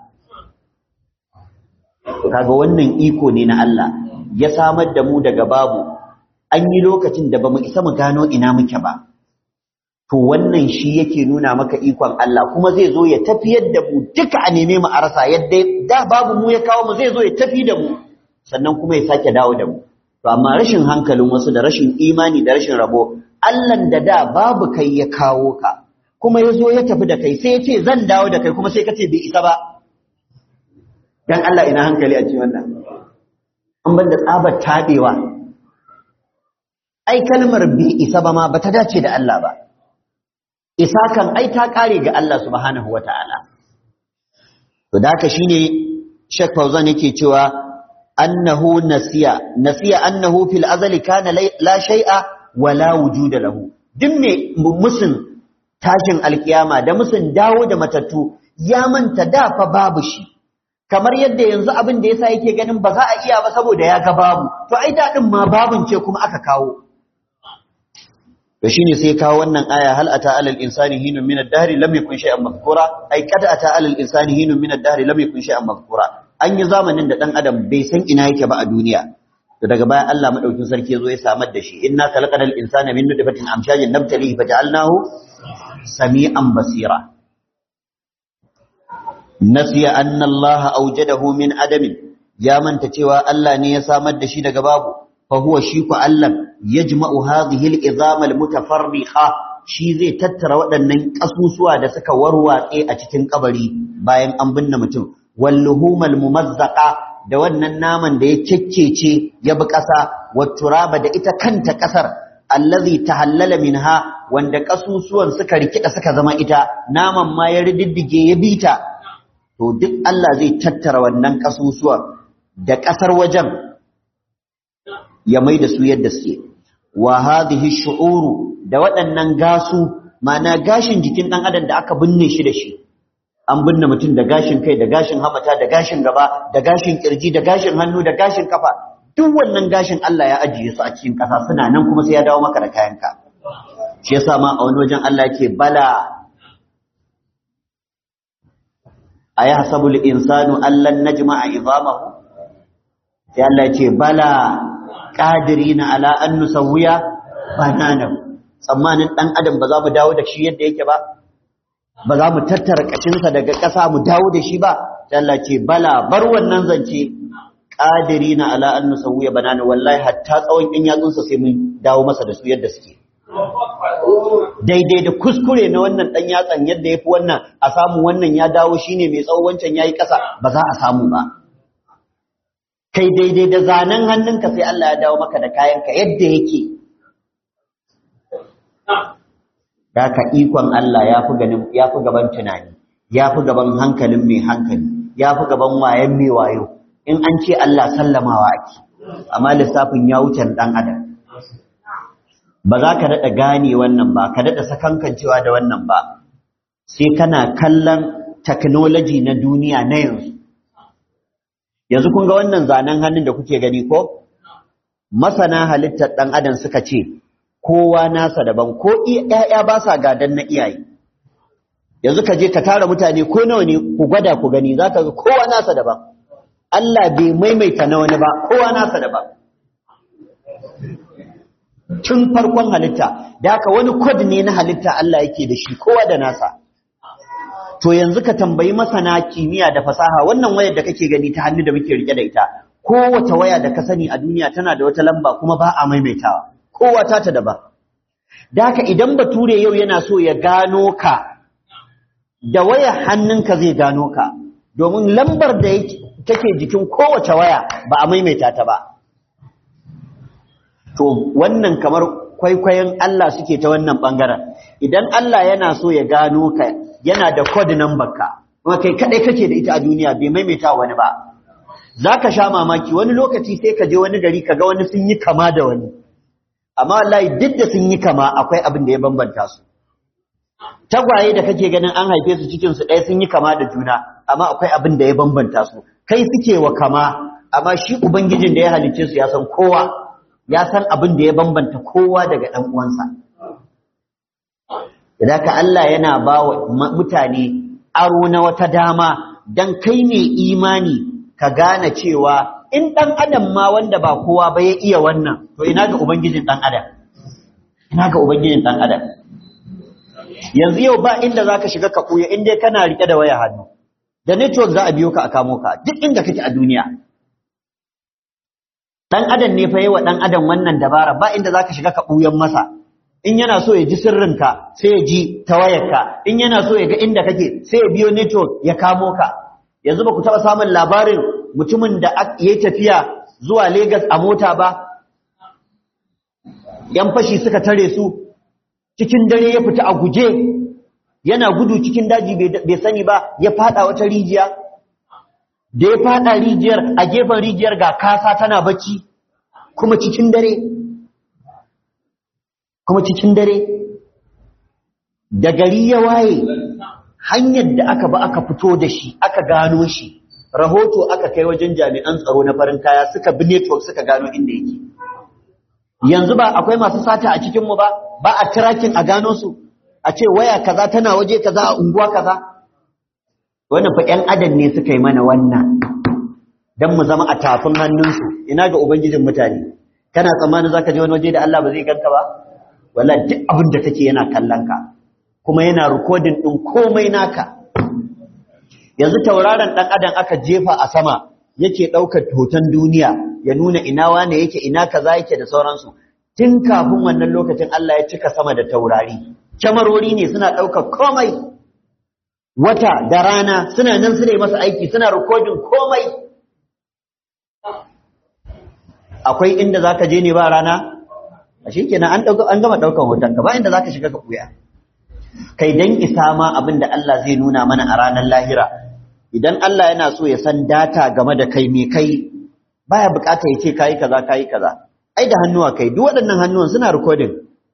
kaga wannan iko ne na Allah ya samar da mu daga babu an yi lokacin da bamu isa mu gano ina muke ba to wannan shi yake nuna maka ikon Allah kuma zai zo ya tafiyar da mu duka a neme mu a rasa yadda da babu mu ya kawo mu zai zo ya tafi da mu sannan kuma ya sake dawo da mu to amma rashin hankalin wasu da rashin imani da rashin rabo Allahn da da babu kai ya kawo ka kuma ya zo ya tafi da kai sai ya ce zan dawo da kai kuma sai ka ce bai isa ba dan Allah ina hankali a cikin wannan an banda tsabar tabewa ai kalmar bai isa ba ma bata dace da Allah ba isa kan ai ta kare ga Allah subhanahu wataala to da haka shine Sheikh Fauzan yake cewa annahu nasiya nasiya annahu fil azali kana la shay'a wala wujuda lahu duk me musun tashin alkiyama da musun dawo da matattu ya manta da fa babu shi kamar yadda yanzu abin da yasa yake ganin ba za a iya ba saboda ya ga babu to ai dadin ma babun ce kuma aka kawo to shine sai kawo wannan aya hal ata alal insani hinun min ad-dahr lam yakun shay'an mazkura ai kad ata alal insani hinun min ad-dahr lam yakun shay'an mazkura an yi zamanin da dan adam bai san ina yake ba a duniya to daga baya Allah madaukin sarki yazo ya samar da shi inna khalaqal insana min nutfatin amshajin nabtalihi faj'alnahu sami'an basira nasiya anna Allah awjadahu min adamin ya manta cewa Allah ne ya samar da shi daga babu fa huwa shi ku Allah yajma'u hadhihi al-izama al-mutafarriqa shi zai tattara waɗannan kasusuwa da suka warwatse a cikin kabari bayan an binne mutum walluhumal mumazzaqa da wannan naman da ya kekkece ya bi ƙasa watturaba da ita kanta ƙasar allazi tahallala minha wanda kasusuwan suka rikida suka zama ita naman ma ya riddige ya bita to duk Allah zai tattara wannan kasusuwan da ƙasar wajen ya mai da su yadda suke wa hadhihi shu'uru da waɗannan gasu ma'ana gashin jikin ɗan adam da aka binne shi da shi an binne mutum da gashin kai da gashin hamata da gashin gaba da gashin kirji da gashin hannu da gashin kafa duk wannan gashin Allah ya ajiye su a cikin ƙasa suna nan kuma sai ya dawo maka da kayanka shi yasa ma a wani wajen Allah yake bala ayahsabul insanu allan najma'a idamahu sai Allah ya ce bala qadirina ala an nusawwiya bananahu tsammanin dan adam ba za mu dawo da shi yadda yake ba ba za mu tattara kashinsa daga ƙasa mu dawo da shi ba Allah ce bala bar wannan zance qadirina ala an nusawwiya banana wallahi hatta tsawon in yatsunsa sai mun dawo masa da su yadda suke daidai da kuskure na wannan dan yatsan yadda yafi wannan a samu wannan ya dawo shine mai tsawo wancan yayi ƙasa ba za a samu ba kai daidai da zanen hannunka sai Allah ya dawo maka da kayanka yadda yake da ka ikon Allah ya fi ganin ya fi gaban tunani ya fi gaban hankalin mai hankali ya fi gaban wayan mai wayo in an ce Allah sallamawa ake amma lissafin ya wuce dan adam ba za ka daɗa gane wannan ba ka daɗa sakankancewa da wannan ba sai kana kallon technology na duniya na yanzu yanzu kun ga wannan zanen hannun da kuke gani ko masana halittar ɗan adam suka ce kowa nasa daban ko ƴaƴa ba sa gadan na iyaye yanzu ka je ka tara mutane ko nawa ne ku gwada ku gani za ka ga kowa nasa daban Allah bai maimaita na wani ba kowa nasa daban tun farkon halitta da haka wani kod ne na halitta Allah yake da shi kowa da nasa to yanzu ka tambayi masana kimiyya da fasaha wannan wayar da kake gani ta hannu da muke rike da ita kowace waya da ka sani a duniya tana da wata lamba kuma ba a maimaitawa kowa ta ta daban da haka idan bature yau yana so ya gano ka da wayar hannunka zai gano ka domin lambar da take jikin kowace waya ba a maimaita ta ba to wannan kamar kwaikwayon Allah suke ta wannan bangaren idan Allah yana so ya gano ka yana da code number ka kuma kai kadai kake da ita a duniya bai maimaita wani ba zaka sha mamaki wani lokaci sai ka je wani gari kaga wani sun yi kama da wani amma wallahi duk da sun yi kama akwai abin da ya bambanta su tagwaye da kake ganin an haife su cikin su ɗaya sun yi kama da juna amma akwai abin da ya bambanta su kai suke wa kama amma shi ubangijin da ya halicce su ya san kowa ya san abin da ya bambanta kowa daga ɗan uwansa idan ka Allah yana ba wa mutane aro na wata dama dan kai ne imani ka gane cewa in ɗan adam ma wanda ba kowa ba ya iya wannan to ina ga ubangijin ɗan adam ina ga ubangijin ɗan adam yanzu yau ba inda zaka shiga ka ɓuya in dai kana rike da waya hannu da network za a biyo ka a kamo ka duk inda kake a duniya dan adam ne fa yawa dan adam wannan dabara ba inda zaka shiga ka ɓuyan masa in yana so ya ji sirrinka sai ya ji ta wayarka in yana so ya ga inda kake sai ya biyo network ya kamo ka yanzu ba ku taɓa samun labarin mutumin da ya tafiya zuwa Legas a mota ba yan fashi suka tare su cikin dare ya fita a guje yana gudu cikin daji bai sani ba ya fada wata rijiya da ya fada rijiyar a gefen rijiyar ga kasa tana bacci kuma cikin dare kuma cikin dare da gari ya waye hanyar da aka ba aka fito da shi aka gano shi rahoto aka kai wajen jami'an tsaro na farin kaya suka bi network suka gano inda yake yanzu ba akwai masu sata a cikinmu ba ba a tracking a gano su a ce waya kaza tana waje kaza a unguwa kaza wannan fa ƴan adam ne suka yi mana wannan dan mu zama a tafin hannunsu ina ga ubangijin mutane kana tsammanin zaka je wani waje da Allah ba zai ganka ba wallahi duk abin da kake yana kallon ka kuma yana recording din komai naka yanzu tauraron dan adam aka jefa a sama yake daukar hoton duniya ya nuna ina wane yake ina kaza yake da sauransu tun kafin wannan lokacin Allah ya cika sama da taurari kyamarori ne suna ɗaukar komai wata da rana suna nan suna masa aiki suna rikodin komai akwai inda za ka je ne ba rana a shi kenan an gama ɗaukar hotonka ba inda za ka shiga ka ɓuya kai don isa ma abin da Allah zai nuna mana a ranar lahira idan Allah yana so ya san data game da kai me kai baya bukata ya ce kayi kaza kayi kaza ai da hannuwa kai duk waɗannan hannuwan suna recording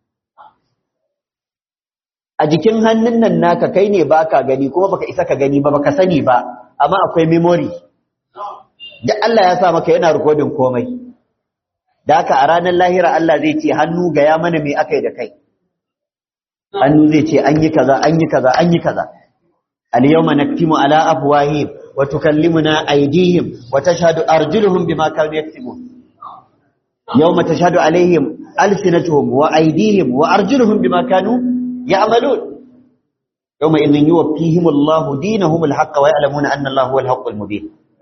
a jikin hannun nan naka kai ne baka gani kuma baka isa ka gani ba baka sani ba amma akwai memory duk Allah ya sa maka yana recording komai da haka a ranar lahira Allah zai ce hannu ga ya mana me akai da kai hannu zai ce an yi kaza an yi kaza an yi kaza al-yawma naktimu ala afwahihim wa tukallimuna aydihim wa tashhadu arjuluhum bima kanu yaktubun يوم تشهد عليهم ألسنتهم وأيديهم وأرجلهم بما كانوا يعملون يومئذ يوفيهم الله دينهم الحق ويعلمون أن الله هو الحق المبين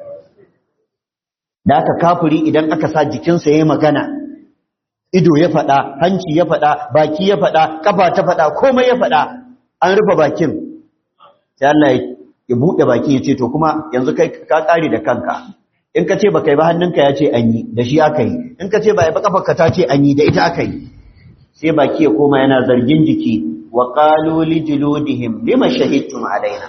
da aka kafiri idan aka sa jikinsa ya yi magana ido ya faɗa hanci ya faɗa baki ya faɗa kafa ta faɗa komai ya faɗa an rufe bakin sai Allah ya buɗe baki ya ce to kuma yanzu kai ka ƙare da kanka in ka ce ba kai ba hannunka ya ce an yi da shi aka yi in ka ce ba ya ba kafarka ta ce an yi da ita aka yi sai baki ya koma yana zargin jiki wa qalu li juludihim lima shahidtum alaina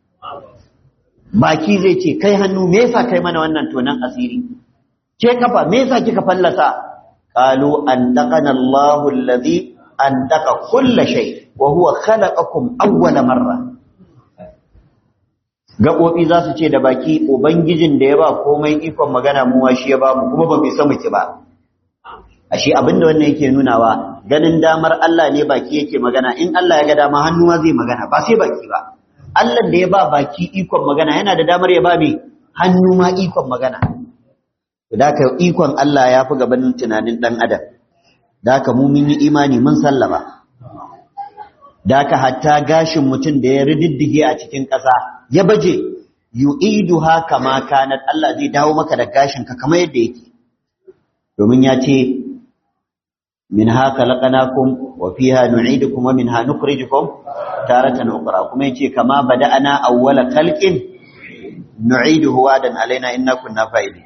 baki zai ce kai hannu me yasa kai mana wannan tonan asiri ke kafa me yasa kika fallasa qalu antaqana Allahu alladhi antaqa kull shay wa huwa khalaqakum awwala marra gaɓoɓi za su ce da baki ubangijin da ya ba komai ikon magana mu shi ya ba mu kuma ba mu isa muke ba ashe abinda wannan yake nunawa ganin damar Allah ne baki yake magana in Allah ya ga dama hannu ma zai magana ba sai baki ba Allah da ya ba baki ikon magana yana da damar ya ba mai hannu ma ikon magana da ka ikon Allah ya fi gabanin tunanin dan adam da ka mu mun yi imani mun sallama da ka hatta gashin mutum da ya rididdige a cikin ƙasa ya baje yu'iduha kama kanat Allah zai dawo maka da gashin ka kamar yadda yake domin ya ce minha khalaqnakum wa fiha nu'idukum wa minha nukhrijukum taratan ukhra kuma yace kama bada'ana awwala khalqin nu'iduhu wadan alaina inna kunna fa'ilin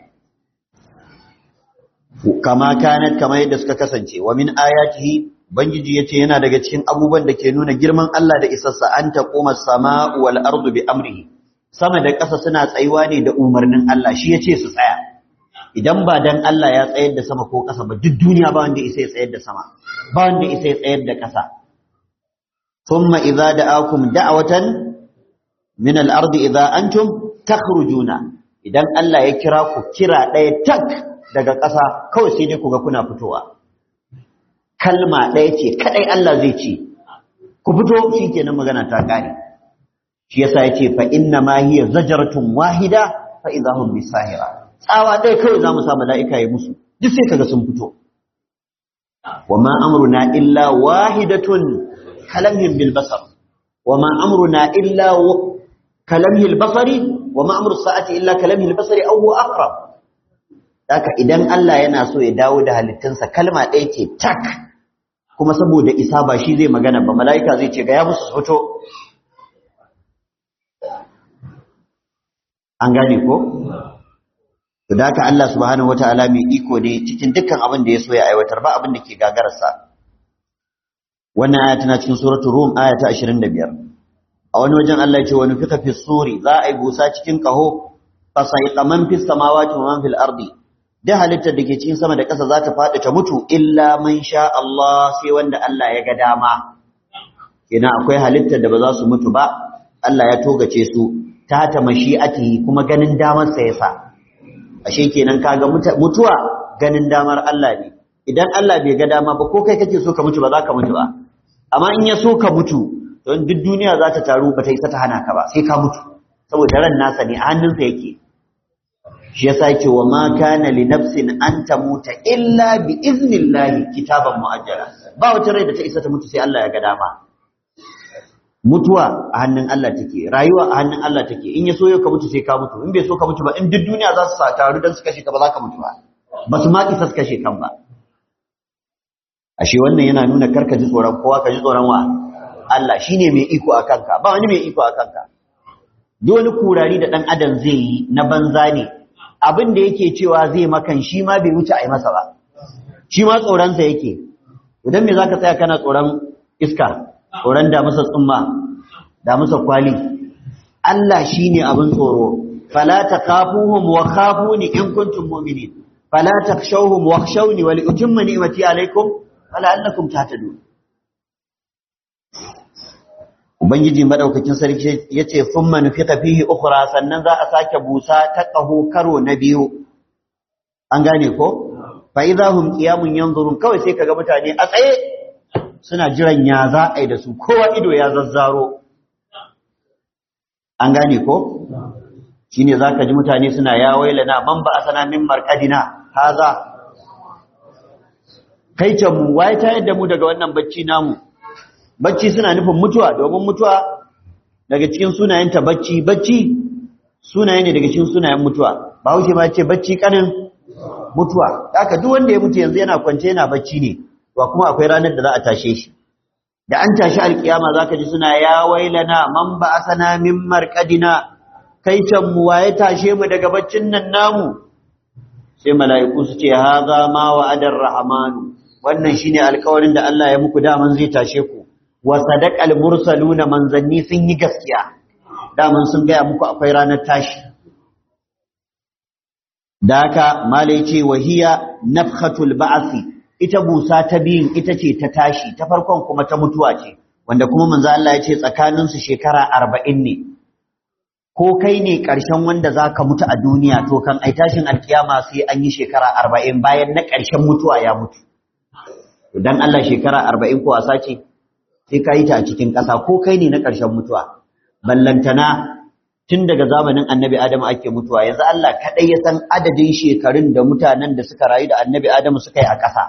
kama kanat kama yadda suka kasance wa min ayatihi bangiji yace yana daga cikin abubuwan da ke nuna girman Allah da isassa an taquma as-sama'u wal ardu bi amrihi sama da ƙasa suna tsayuwa ne da umarnin Allah shi yace su tsaya idan ba dan Allah ya tsayar da sama ko ƙasa ba duk duniya ba wanda isa ya tsayar da sama ba wanda isa ya tsayar da ƙasa thumma idza da'akum da'watan min al-ardi idza antum takhrujuna idan Allah ya kira ku kira ɗaya tak daga ƙasa kawai sai dai ku ga kuna fitowa kalma ɗaya ce kadai Allah zai ce ku fito shikenan magana ta kare shi yasa yace fa inna ma hiya zajratun wahida fa idahum bisahira tsawa ɗaya kawai zamu sa mala'ika ya musu duk sai kaga sun fito wa ma amruna illa wahidatun kalamhim bil basar wa ma amruna illa kalamhil basari wa ma amru sa'ati illa kalamhil basari aw huwa aqrab haka idan Allah yana so ya dawo da halittunsa kalma ɗaya ce tak kuma saboda isa ba shi zai magana ba mala'ika zai ce ga ya musu fito an gane ko to da haka Allah subhanahu wataala mai iko ne cikin dukkan abin da ya so ya aiwatar ba abin da ke gagararsa wannan aya tana cikin suratul rum aya ta 25 a wani wajen Allah ya ce wani fika fi suri za a yi busa cikin kaho fasaiqa man fis samawati wa man fil ardi da halittar da ke cikin sama da ƙasa za ta faɗi ta mutu illa man sha Allah sai wanda Allah ya ga dama kenan akwai halittar da ba za su mutu ba Allah ya togace su ta ta mashi'atihi kuma ganin damar sa yasa ashe kenan kaga mutuwa ganin damar Allah ne idan Allah bai ga dama ba ko kai kake so ka mutu ba za ka mutu ba amma in ya so ka mutu don duk duniya za ta taru ba ta isa ta hana ka ba sai ka mutu saboda ran nasa ne a hannunsa yake shi yasa yake wa ma kana li nafsin an tamuta illa bi iznillahi kitaban muajjala ba wata rai da ta isa ta mutu sai Allah ya ga dama mutuwa a hannun Allah take rayuwa a hannun Allah take in ya so ka mutu sai ka mutu in bai so ka mutu ba in duk duniya za su taru dan su kashe ka ba za ka mutu ba ba su ma isa su kashe kan ba ashe wannan yana nuna karka ji tsoron kowa ka ji tsoron wa Allah shine mai iko a kanka ba wani mai iko a kanka duk wani kurari da dan adam zai yi na banza ne abin da yake cewa zai makan shi ma bai wuce a yi masa ba shi ma tsoronsa yake idan me zaka tsaya kana tsoron iska tsoron da masa tsumma da masa kwali Allah shine abin tsoro fala takafuhum wa khafuni in kuntum mu'minin fala takshawhum wakhshawni wa liutimma ni'mati alaykum fala annakum tahtadun Ubangiji madaukakin sarki yace thumma nufiqa fihi ukhra sannan za a sake busa ta kaho karo na biyu an gane ko fa idahum qiyamun yanzurun kawai sai kaga mutane a tsaye suna jiran ya za a yi da su kowa ido ya zazzaro an gane ko shine zaka ji mutane suna ya wailana man ba asana min marqadina haza kai can mu waye ta yadda mu daga wannan bacci namu bacci suna nufin mutuwa domin mutuwa daga cikin sunayenta bacci bacci sunaye ne daga cikin sunayen mutuwa ba wuce ma ce bacci kanin mutuwa haka duk wanda ya mutu yanzu yana kwance yana bacci ne to kuma akwai ranar da za a tashe shi da an tashi alkiyama zaka ji suna ya wailana man ba asana min marqadina kai can mu waye tashe mu daga baccin nan namu sai mala'iku su ce haza ma wa'adar rahmanu wannan shine alƙawarin da Allah ya muku daman zai tashe ku wa sadaqal mursaluna manzanni sun yi gaskiya daman sun gaya muku akwai ranar tashi da haka malai ce wahiya nafhatul ba'si ita busa ta biyun ita ce ta tashi ta farkon kuma ta mutuwa ce wanda kuma manzo Allah ya ce tsakanin su shekara 40 ne ko kai ne ƙarshen wanda zaka mutu a duniya to kan ai tashin alkiyama sai an yi shekara 40 bayan na ƙarshen mutuwa ya mutu dan Allah shekara 40 ko wasa ce sai ka yi ta a cikin ƙasa ko kai ne na ƙarshen mutuwa ballantana tun daga zamanin annabi adamu ake mutuwa yanzu Allah kaɗai ya san adadin shekarun da mutanen da suka rayu da annabi adamu suka yi a ƙasa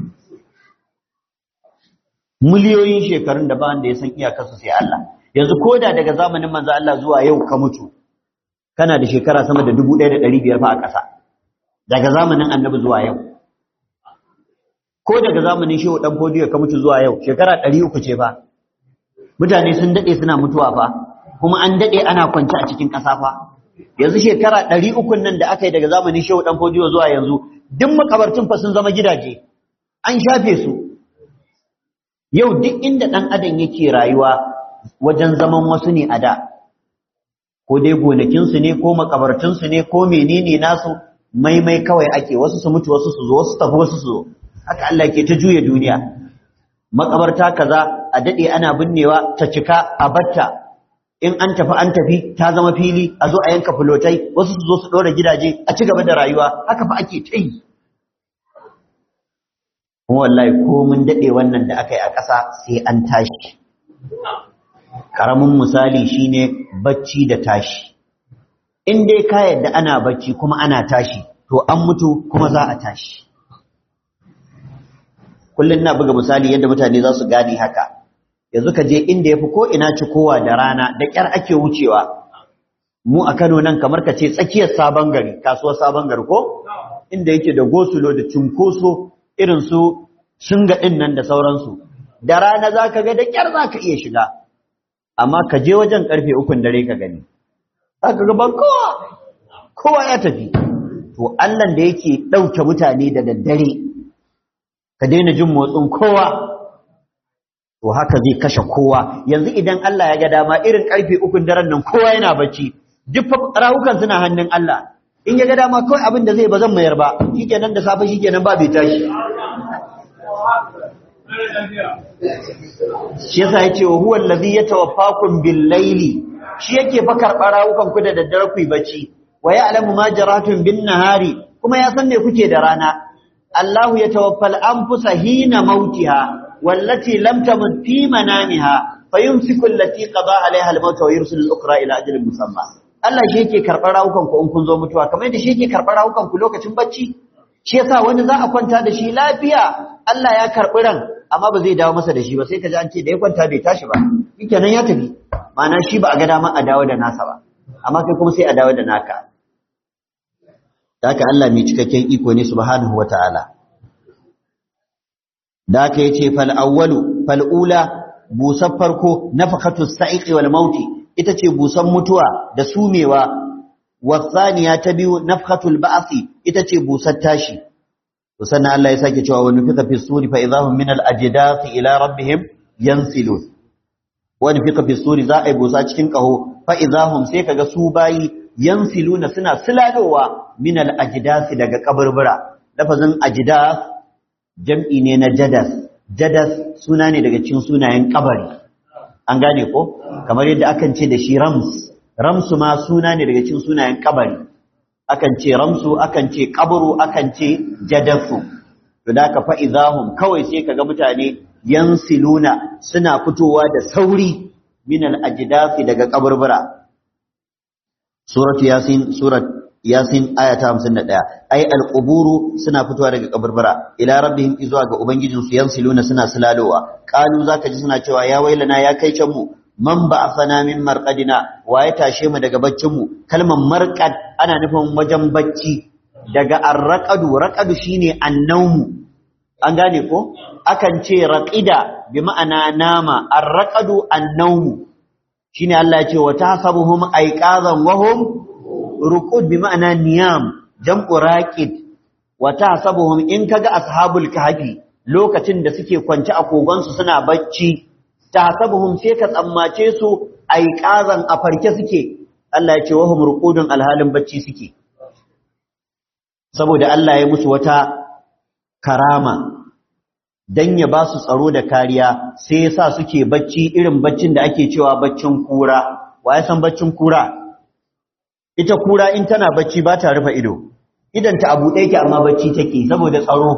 miliyoyin shekarun da ba wanda ya san iyakarsu sai Allah yanzu ko da daga zamanin manzo Allah zuwa yau ka mutu kana da shekara sama da dubu ɗaya da ɗari biyar fa a ƙasa daga zamanin annabi zuwa yau ko daga zamanin shehu ɗan fodiyo ka mutu zuwa yau shekara ɗari uku ce fa mutane sun daɗe suna mutuwa fa kuma an daɗe ana kwance a cikin ƙasa fa yanzu shekara ɗari ukun nan da aka yi daga zamanin shehu ɗan fodiyo zuwa yanzu duk makabartun fa sun zama gidaje an shafe su yau duk inda ɗan adam yake rayuwa wajen zaman wasu ne a da ko dai gonakinsu ne ko makabartunsu ne ko menene nasu maimai kawai ake wasu su mutu wasu su zo wasu tafi wasu su zo haka Allah ke ta juya duniya makabarta kaza a dade ana binnewa ta cika a batta in an tafi an tafi ta zama fili a zo a yanka fulotai wasu su zo su dora gidaje a ci gaba da rayuwa haka fa ake ta yi kuma wallahi ko mun dade wannan da aka yi a ƙasa sai an tashi karamin misali shine bacci da tashi in dai ka yadda ana bacci kuma ana tashi to an mutu kuma za a tashi kullum na buga misali yadda mutane za su gane haka yanzu ka je inda yafi ko ina ci kowa da rana da kyar ake wucewa mu a Kano nan kamar ka ce tsakiyar sabon gari kasuwar sabon gari ko inda yake da gosulo da cunkoso irin su shinga din nan da sauransu da rana zaka ga da kyar zaka iya shiga amma ka je wajen karfe ukun dare ka gani zaka ga ban kowa kowa ya tafi to Allah da yake ɗauke mutane da daddare ka daina jin motsin kowa to haka zai kashe kowa yanzu idan Allah ya ga dama irin karfe ukun daren nan kowa yana bacci duk rawukan suna hannun Allah in ya ga dama kawai abin da zai ba zan mayar ba shikenan da safe shikenan ba bai tashi shi yasa yace wa huwa allazi yatawaffakum bil layli shi yake fa karɓar rawukan ku da daddare ku yi bacci wa ya'lamu ma jaratun bin nahari kuma ya san me kuke da rana الله يتوفى الأنفس حين موتها والتي لم تمت في منامها فيمسك التي قضى عليها الموت ويرسل الأخرى إلى أجل مسمى Allah shi yake karɓar rawukan ku in kun zo mutuwa kamar yadda shi yake karɓar rawukan ku lokacin bacci shi yasa wani za a kwanta da shi lafiya Allah ya karɓi ran amma ba zai dawo masa da shi ba sai ka ji an ce da ya kwanta bai tashi ba shikenan ya tafi ma'ana shi ba a ga dama a dawo da nasa ba amma kai kuma sai a dawo da naka da haka Allah mai cikakken iko ne subhanahu wata'ala da haka yace fal awwalu fal ula busar farko nafakatu sa'iqi wal mauti ita ce busan mutuwa da sumewa wasaniya ta biyu nafkatul ba'thi ita ce busar tashi to sannan Allah ya sake cewa wa nufika fi suri fa idahum min al ajdath ila rabbihim yansilun wa nufika fi suri za a yi busa cikin kaho fa idahum sai kaga su bayi yansiluna suna silalowa min al ajdath daga kaburbura lafazin ajdath jam'i ne na jadas jadas suna ne daga cikin sunayen kabari an gane ko kamar yadda akan ce da shi rams ramsu ma suna ne daga cikin sunayen kabari akan ce ramsu akan ce kaburu akan ce jadasu to da ka fa'izahum kawai sai kaga mutane yansiluna suna fitowa da sauri min al-ajdasi daga kaburbura suratu yasin surat yasin aya ta 51 ai al-quburu suna fitowa daga kaburbura ila rabbihim izuwa ga ubangijinsu yansiluna suna silalowa qalu zaka ji suna cewa ya wailana ya kai can mu man ba'athana min marqadina wa ya tashe mu daga baccin mu kalmar marqad ana nufin wajen bacci daga arraqadu raqadu shine annawmu an gane ko akan ce raqida bi ma'ana nama arraqadu annawmu shine Allah ya ce wa tahsabuhum ayqazan wa hum ruqud bi ma'ana niyam jam'u raqid wa tahsabuhum in kaga ashabul kahfi lokacin da suke kwance a kogonsu suna bacci tahsabuhum sai ka tsammace su aiqazan a farke suke Allah ya ce wahum ruqudun alhalin bacci suke saboda Allah ya musu wata karama dan ya ba su tsaro da kariya sai yasa suke bacci irin baccin da ake cewa baccin kura wa ya san baccin kura ita kura in tana bacci ba ta rufe ido idan ta abu ɗaya ke amma bacci take saboda tsaro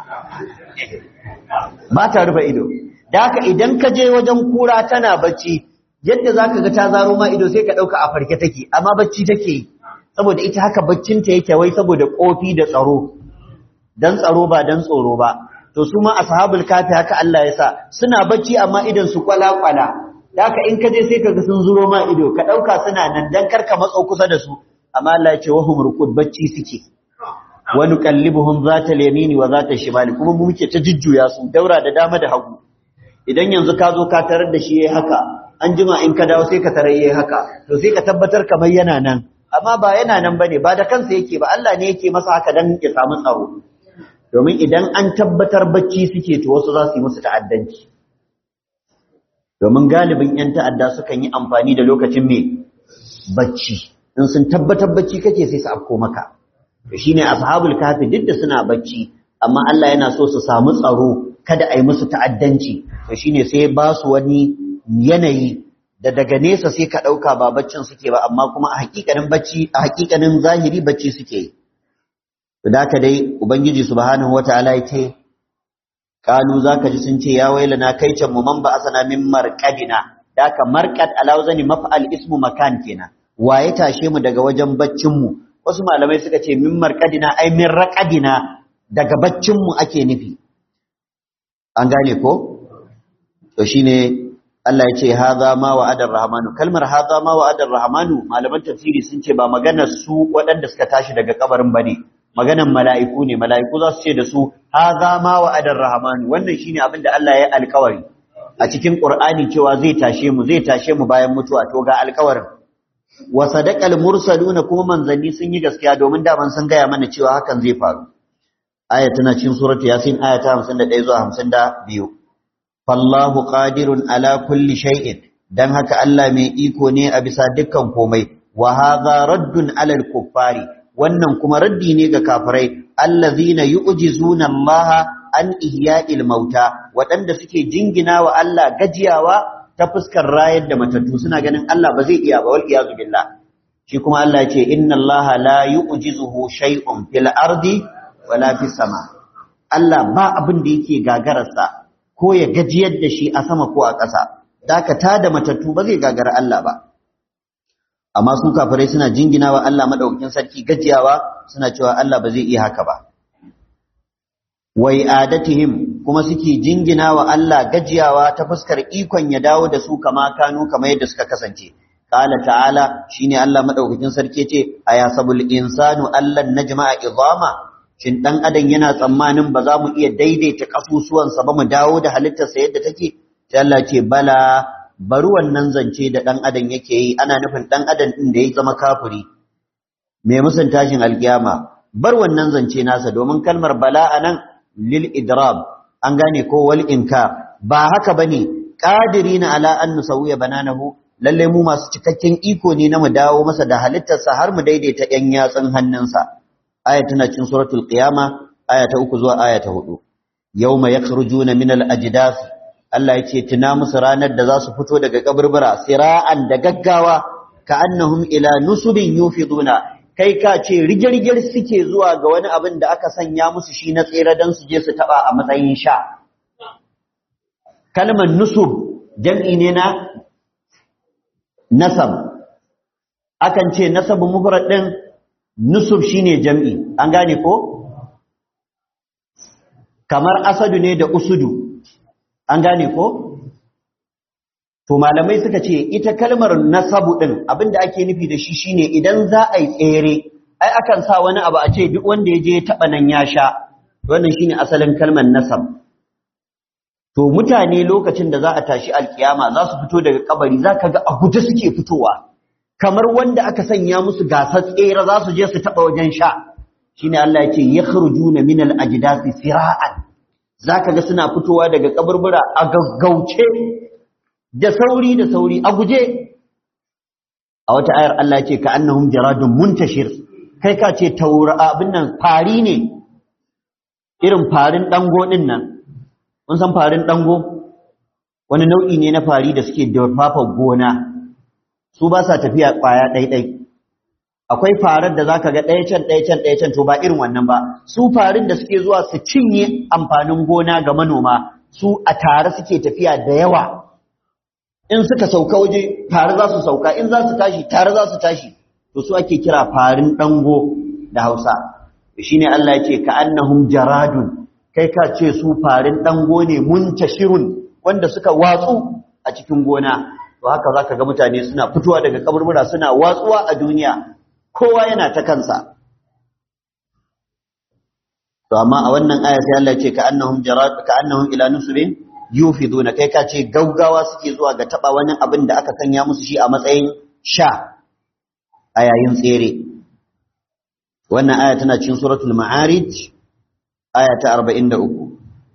ba ta rufe ido da haka idan ka je wajen kura tana bacci yadda za ka ga ta zaro ma ido sai ka ɗauka a farke take amma bacci take saboda ita haka baccinta yake wai saboda ƙofi da tsaro don tsaro ba don tsoro ba to su ma ashabul kafi haka Allah ya sa suna bacci amma idan su kwala-kwala da haka in ka je sai ka ga sun zuro ma ido ka ɗauka suna nan don karka matso kusa da su amma Allah ya ce wahum rukud bacci suke wa nuqallibuhum zata al-yamini wa zata shimali kuma mu muke ta jujjuya su daura da dama da hagu idan yanzu ka zo ka tarar da shi yayi haka an jima in ka dawo sai ka tarar yayi haka to sai ka tabbatar kamar yana nan amma ba yana nan bane ba da kansa yake ba Allah ne yake masa haka dan ya samu tsaro domin idan an tabbatar bacci suke to wasu za su yi musu ta'addanci domin galibin yan ta'adda sukan yi amfani da lokacin me bacci in sun tabbatar bacci kake sai su afko maka to shine ashabul kafi duk da suna bacci amma Allah yana so su samu tsaro kada a yi musu ta'addanci to shine sai ba su wani yanayi da daga nesa sai ka ɗauka ba baccin suke ba amma kuma a hakikanin bacci a hakikanin zahiri bacci suke yi to da ka dai ubangiji subhanahu wataala ya ce kalu zaka ji sun ce ya wailana kai can mu man ba asana min marqadina da ka marqad alawzani maf'al ismu makan kenan waye tashe mu daga wajen baccin mu wasu malamai suka ce min marqadina ai min raqadina daga baccin mu ake nufi an gane ko to shine Allah ya ce haza ma wa'adar rahmanu kalmar haza ma wa'adar rahmanu malaman tafsiri sun ce ba maganar su waɗanda suka tashi daga kabarin bane maganar mala'iku ne mala'iku za su ce da su haza ma wa'adar rahmanu wannan shine abin da Allah ya alkawari a cikin Qur'ani cewa zai tashe mu zai tashe mu bayan mutuwa to ga alkawarin wa sadaqal mursaluna kuma manzanni sun yi gaskiya domin daman sun gaya mana cewa hakan zai faru aya tana cikin suratu yasin aya ta 51 zuwa 52 fallahu qadirun ala kulli shay'in dan haka Allah mai iko ne a bisa dukkan komai wa hadha raddun ala al-kuffari wannan kuma raddi ne ga kafirai allazina yu'jizuna Allah an ihya'il mauta waɗanda suke jingina wa Allah gajiyawa ta fuskar rayar da matattu suna ganin Allah ba zai iya ba wal iyazu billah shi kuma Allah ya ce inna Allah la yu'jizuhu shay'un fil ardi wala fis sama Allah ba abin da yake gagararsa ko ya gajiyar da shi a sama ko a ƙasa dakata da matattu ba zai gagara Allah ba amma su kafirai suna jingina wa Allah madaukakin sarki gajiyawa suna cewa Allah ba zai iya haka ba wai adatihim kuma suke jingina wa Allah gajiyawa ta fuskar ikon ya dawo da su kama kanu kamar yadda suka kasance qala ta'ala shine Allah madaukakin sarki ce ayasabul insanu allan najma'a idama shin dan adam yana tsammanin ba za mu iya daidaita kasusuwansa ba mu dawo da halittarsa yadda take sai Allah ce bala bari wannan zance da dan adam yake yi ana nufin dan adam din da ya zama kafiri mai musun tashin alkiyama bar wannan zance nasa domin kalmar bala anan lil idrab an gane ko wal inka ba haka bane qadirina ala an nusawiya bananahu lalle mu masu cikakken iko ne na mu dawo masa da halittarsa har mu daidaita yan yatsun hannunsa aya tana cikin suratul qiyama aya ta uku zuwa aya ta hudu yawma yakhrujuna min al ajdath Allah yace tuna musu ranar da za su fito daga kaburbura sira'an da gaggawa ka annahum ila nusubin yufiduna kai ka ce rigirgir suke zuwa ga wani abin da aka sanya musu shi na tsere dan su je su taba a matsayin sha kalmar nusub jam'i ne na nasab akan ce nasabu mufrad din nusub shine jam'i an gane ko kamar asadu ne da usudu an gane ko to malamai suka ce ita kalmar nasabu din abinda ake nufi da shi shine idan za a yi tsere ai akan sa wani abu a ce duk wanda ya je ya taba nan ya sha wannan shine asalin kalmar nasab to mutane lokacin da za a tashi alkiyama za su fito daga kabari za ka ga a guje suke fitowa kamar wanda aka sanya musu gasar tsere za su je su taɓa wajen sha shine Allah ya ce yakhrujuna min al-ajdasi sira'an zaka ga suna fitowa daga kaburbura a gaggauce da sauri da sauri a guje a wata ayar Allah ce ka annahum jaradun muntashir kai ka ce taura abin nan fari ne irin farin dango din nan mun san farin dango wani nau'i ne na fari da suke durfafa gona su ba sa tafiya kwaya ɗaiɗai akwai farar da zaka ga ɗaya can ɗaya can ɗaya can to ba irin wannan ba su farin da suke zuwa su cinye amfanin gona ga manoma su a tare suke tafiya da yawa in suka sauka waje tare za su sauka in za su tashi tare za su tashi to su ake kira farin dango da Hausa shine Allah yake ka annahum jaradun kai ka ce su farin dango ne muntashirun wanda suka watsu a cikin gona to haka zaka ga mutane suna fitowa daga kaburbura suna watsuwa a duniya kowa yana ta kansa to amma a wannan aya sai Allah ce ka annahum jarad ka annahum ila nusbin yufiduna kai ka ce gaugawa suke zuwa ga taba wani abin da aka sanya musu shi a matsayin sha a yayin tsere wannan aya tana cikin suratul ma'arij aya ta 43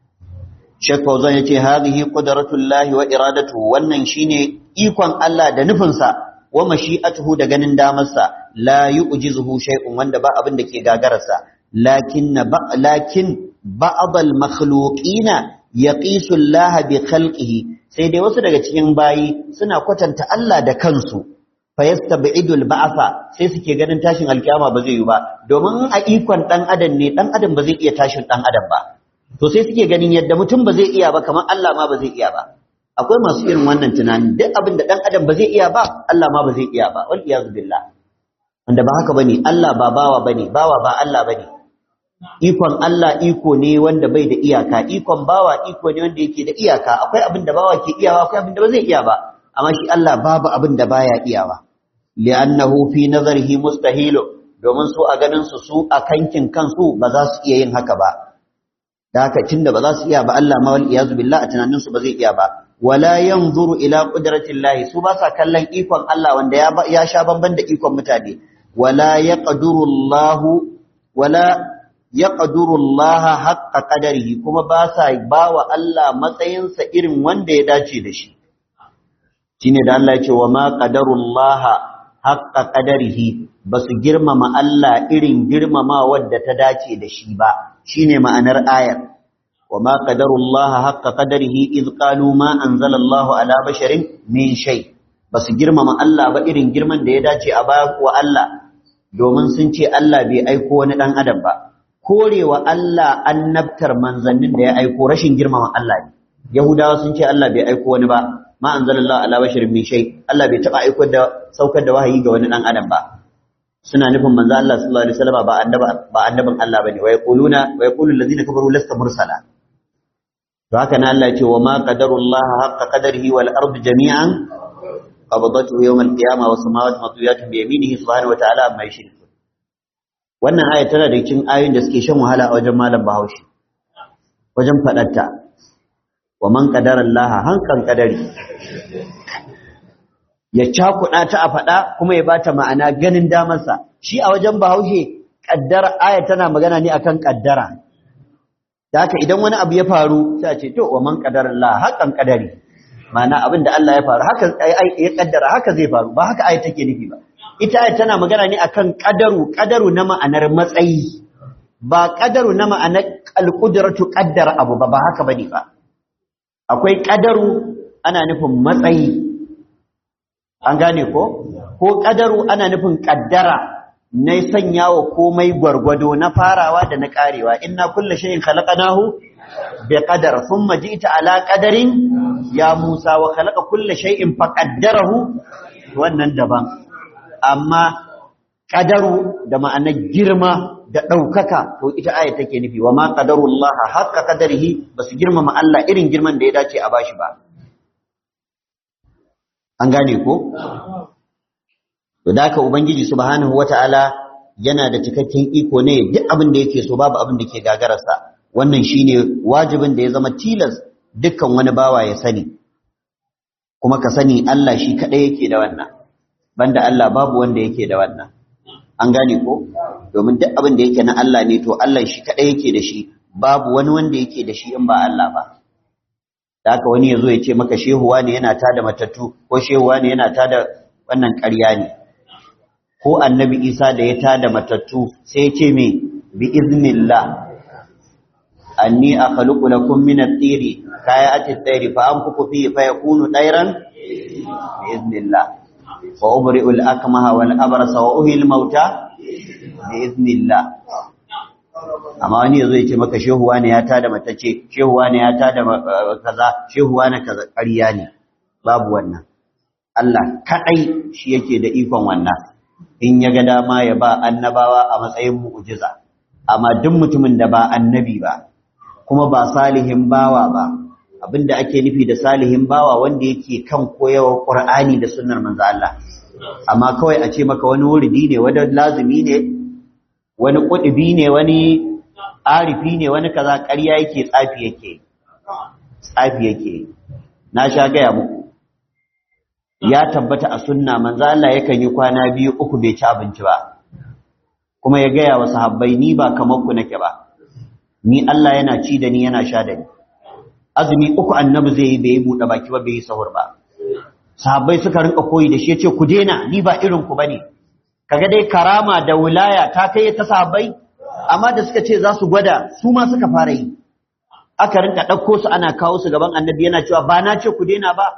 Sheikh Fauzan yace hadhihi qudratullahi wa iradatuhu wannan shine ikon Allah da nufinsa wa mashi'atuhu da ganin damarsa la yu'jizuhu shay'un wanda ba abin da ke gagararsa lakin lakin ba'd al-makhluqina yaqisu Allah bi khalqihi sai dai wasu daga cikin bayi suna kwatanta Allah da kansu fa yastabidu al-ba'sa sai suke ganin tashin alkiyama ba zai yi ba domin a ikon dan adam ne dan adam ba zai iya tashin dan adam ba to sai suke ganin yadda mutum ba zai iya ba kamar Allah ma ba zai iya ba akwai masu irin wannan tunani duk abin da dan adam ba zai iya ba Allah ma ba zai iya ba wal iyaz billah wanda ba haka bane Allah ba bawa bane bawa ba Allah bane ikon Allah iko ne wanda bai da iyaka ikon bawa iko ne wanda yake da iyaka akwai abin da bawa ke iyawa akwai abin da ba zai iya ba amma shi Allah babu abin da baya iyawa li'annahu fi nazarihi mustahil domin su a ganin su su a kankin kansu ba za su iya yin haka ba da haka tunda ba za su iya ba Allah ma wal iyazu billah a tunanin su ba zai iya ba wala yanzuru ila qudratillahi su ba sa kallon ikon Allah wanda ya ya sha bamban da ikon mutane wala yaqduru Allah wala yaqduru Allah haqqa qadarihi kuma ba sa bawa Allah matsayinsa irin wanda ya dace da shi shine da Allah ya ce wa ma qadarullaha haqqa qadarihi basu girmama Allah irin girmama wadda ta dace da shi ba shine ma'anar ayar wa ma qadarullaha haqqa qadarihi iz qalu ma anzalallahu ala basharin min shay basu girmama Allah ba irin girman da ya dace a baya wa Allah domin sun ce Allah bai aiko wani dan adam ba korewa Allah annabtar manzannin da ya aiko rashin girmama Allah ne Yahudawa sun ce Allah bai aiko wani ba ma anzalallahu ala basharin min shay Allah bai taba aiko da saukar da wahayi ga wani dan adam ba suna nufin manzo Allah sallallahu alaihi wasallam ba annaba ba annabin Allah bane wa yaquluna wa yaqulu allazina kafaru lasta mursala to haka nan Allah ya ce wa ma qadarullah haqqa qadarihi wal ardu jami'an qabdatuhu yawm al qiyamah was samawati matwiyatun bi yaminihi subhanahu wa ta'ala amma yushrikun wannan aya tana da cikin ayoyin da suke shan wahala a wajen malam Bahaushe wajen fadarta wa man qadara Allah hankan qadari ya cakuɗa ta a faɗa kuma ya bata ma'ana ganin damarsa shi a wajen bahaushe ƙaddara aya tana magana ne akan ƙaddara da haka idan wani abu ya faru sai a ce to wa man qadara Allah haqqan qadari ma'ana abin da Allah ya faru haka ya ƙaddara haka zai faru ba haka aya take nufi ba ita aya tana magana ne akan qadaru qadaru na ma'anar matsayi ba qadaru na ma'anar alqudratu qaddara abu ba ba haka bane ba akwai qadaru ana nufin matsayi an gane ko ko kadaru ana nufin kaddara na sanya wa komai gwargwado na farawa da na karewa inna kullu shay'in khalaqnahu bi qadar thumma ji'ta ala qadarin ya Musa wa khalaqa kullu shay'in faqaddarahu wannan daban amma kadaru da ma'anar girma da ɗaukaka to ita aya take nufi wa ma qadarullah haqqa qadarihi basu girmama Allah irin girman da ya dace a bashi ba an gane ko to da haka ubangiji subhanahu wataala yana da cikakken iko ne duk abin da yake so babu abin da ke gagararsa wannan shine wajibin da ya zama tilas dukkan wani bawa ya sani kuma ka sani Allah shi kadai yake da wannan banda Allah babu wanda yake da wannan an gane ko domin duk abin da yake na Allah ne to Allah shi kadai yake da shi babu wani wanda yake da shi in ba Allah ba da haka wani yazo ya ce maka shehuwa ne yana tada matattu ko shehuwa ne yana tada wannan ƙarya ne ko annabi Isa da ya tada matattu sai ya ce me bi iznillah anni akhluqu lakum min at-tiri kayati at-tayri fa anfuku fihi fa yakunu tayran bi iznillah wa ubri'u al-akmaha wal abrasa wa uhil mauta bi iznillah amma wani yazo ya ce maka shehuwa ne ya tada matace shehuwa ne ya tada kaza shehuwa ne kaza ƙarya ne babu wannan Allah kadai shi yake da ikon wannan in ya ga dama ya ba annabawa a matsayin mu'jiza amma duk mutumin da ba annabi ba kuma ba salihin bawa ba abinda ake nufi da salihin bawa wanda yake kan koyawar Qur'ani da sunnar manzo Allah amma kawai a ce maka wani wuridi ne wani lazimi ne wani kudubi ne wani arifi ne wani kaza ƙarya yake tsafi yake tsafi yake na sha gaya muku ya tabbata a sunna manzo Allah yakan yi kwana biyu uku bai ci abinci ba kuma ya gaya wa sahabbai ni ba kamar ku nake ba ni Allah yana ci da ni yana sha da ni azumi uku annabi zai yi bai buɗe baki ba bai yi sahur ba sahabbai suka rinka koyi da shi yace ku daina ni ba irin ku bane kaga dai karama da wilaya ta kai ta sahabbai amma da suka ce za su gwada su ma suka fara yi aka rinka ɗauko su ana kawo su gaban annabi yana cewa ba na ce ku daina ba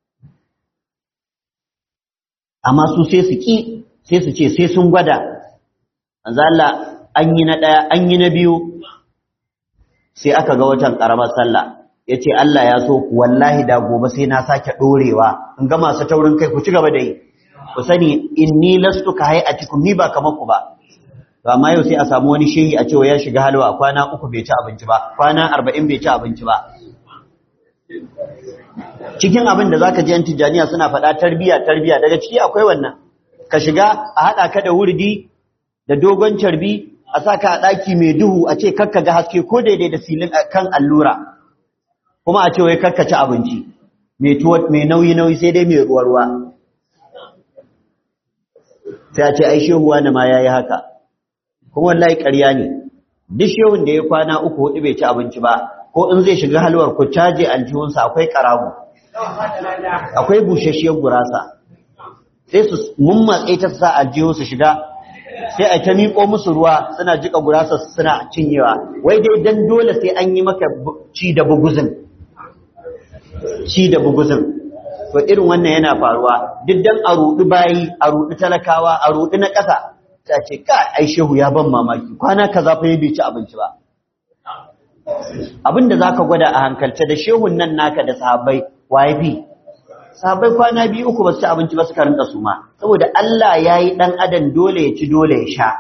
amma su sai su ki sai su ce sai sun gwada manzo Allah an yi na ɗaya an yi na biyu sai aka ga watan ƙaramar sallah ya ce Allah ya so ku wallahi da gobe sai na sake ɗorewa in ga masu taurin kai ku ci gaba da yi ku sani inni lastu ka hayatikum ni ba kamar ku ba to amma yau sai a samu wani shehi a cewa ya shiga halwa kwana uku bai ci abinci ba kwana arba'in bai ci abinci ba cikin abin da zaka ji yan tijjaniya suna faɗa tarbiya tarbiya daga ciki akwai wannan ka shiga a haɗa ka da wurdi da dogon carbi a saka a ɗaki mai duhu a ce kakka ga haske ko daidai da silin kan allura kuma a ce wai kakka ci abinci mai nauyi nauyi sai dai mai ruwa ruwa sai a ce ai shehuwa na ma yayi haka kuma wallahi ƙarya ne duk shehun da ya kwana uku hudu bai ci abinci ba ko in zai shiga halwar ku caje aljihunsa akwai karamu akwai bushashiyar gurasa sai su mummatse ta sa aljihunsu shiga sai a ta miƙo musu ruwa suna jika gurasa suna cinyewa wai dai dan dole sai an yi maka ci da buguzin ci da buguzin to irin wannan yana faruwa duk dan a ruɗi bayi a ruɗi talakawa a ruɗi na ƙasa ta ce ka ai shehu ya ban mamaki kwana kaza fa bai ci abinci ba abinda zaka gwada a hankalce da shehun nan naka da sahabbai waye bi sahabbai kwana biyu uku ba su ci abinci ba suka rinka suma saboda Allah ya yi ɗan adam dole ya ci dole ya sha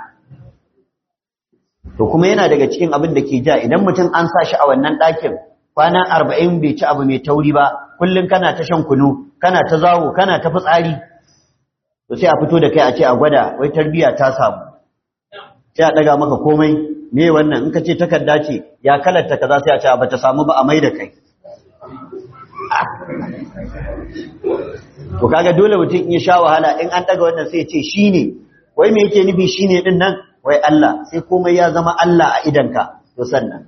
to kuma yana daga cikin abin da ke ja idan mutum an sa shi a wannan ɗakin kwana arba'in bai ci abu mai tauri ba kullum kana ta shan kunu kana ta zawo kana ta fitsari to sai a fito da kai a ce a gwada wai tarbiya ta samu sai a ɗaga maka komai me wannan in ka ce takarda ce ya kalarta kaza sai a ce ba ta samu ba a mai da kai to kaga dole mutum in ya sha wahala in an daga wannan sai ya ce shine wai me yake nufi shine din nan wai Allah sai komai ya zama Allah a idanka to sannan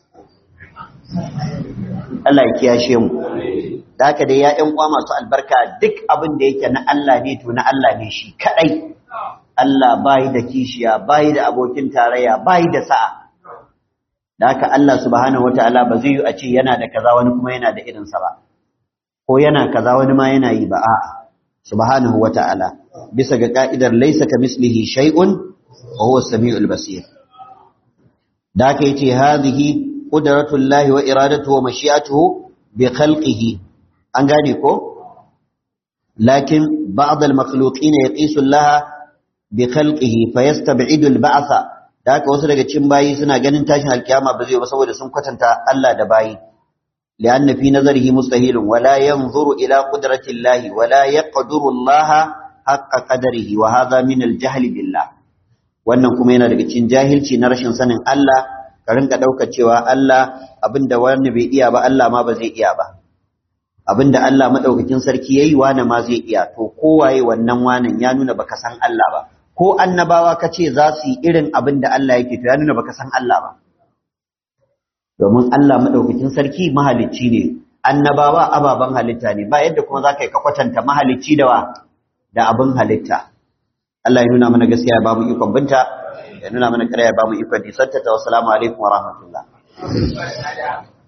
Allah ya kiyashe mu da haka dai ya ƴan uwa masu albarka duk abin da yake na Allah ne to na Allah ne shi kadai Allah bai da kishiya bai da abokin tarayya bai da sa'a da haka Allah subhanahu wataala ba zai yi a ce yana da kaza wani kuma yana da irinsa ba ko yana kaza wani ma yana yi ba a'a subhanahu wata'ala bisa ga ka'idar laysa kamislihi shay'un wa huwa as-sami'ul basir da ka yace hadhihi qudratullahi wa iradatuhu wa mashi'atuhu bi khalqihi an gane ko lakin ba'd al-makhluqin yaqisu Allah bi khalqihi fayastab'idu al-ba'tha da haka wasu daga cikin bayi suna ganin tashin alkiyama ba zai ba saboda sun kwatanta Allah da bayi لأن في نظره مستحيل ولا ينظر إلى قدرة الله ولا يقدر الله حق قدره وهذا من الجهل بالله wannan kuma yana daga cikin jahilci na rashin sanin Allah ka rinka ɗaukar cewa Allah abinda wani bai iya ba Allah ma ba zai iya ba abinda Allah madaukakin sarki yayi wani ma zai iya to kowaye wannan wanan ya nuna baka san Allah ba ko annabawa kace za su yi irin abinda Allah yake to ya nuna baka san Allah ba domin Allah madaukakin sarki mahalicci ne annabawa ababan halitta ne ba yadda kuma zaka yi ka kwatanta mahalicci da wa da abin halitta Allah ya nuna mana gaskiya ya bamu ikon binta ya nuna mana ƙarya ya bamu ikon nisanta ta wassalamu alaikum wa rahmatullah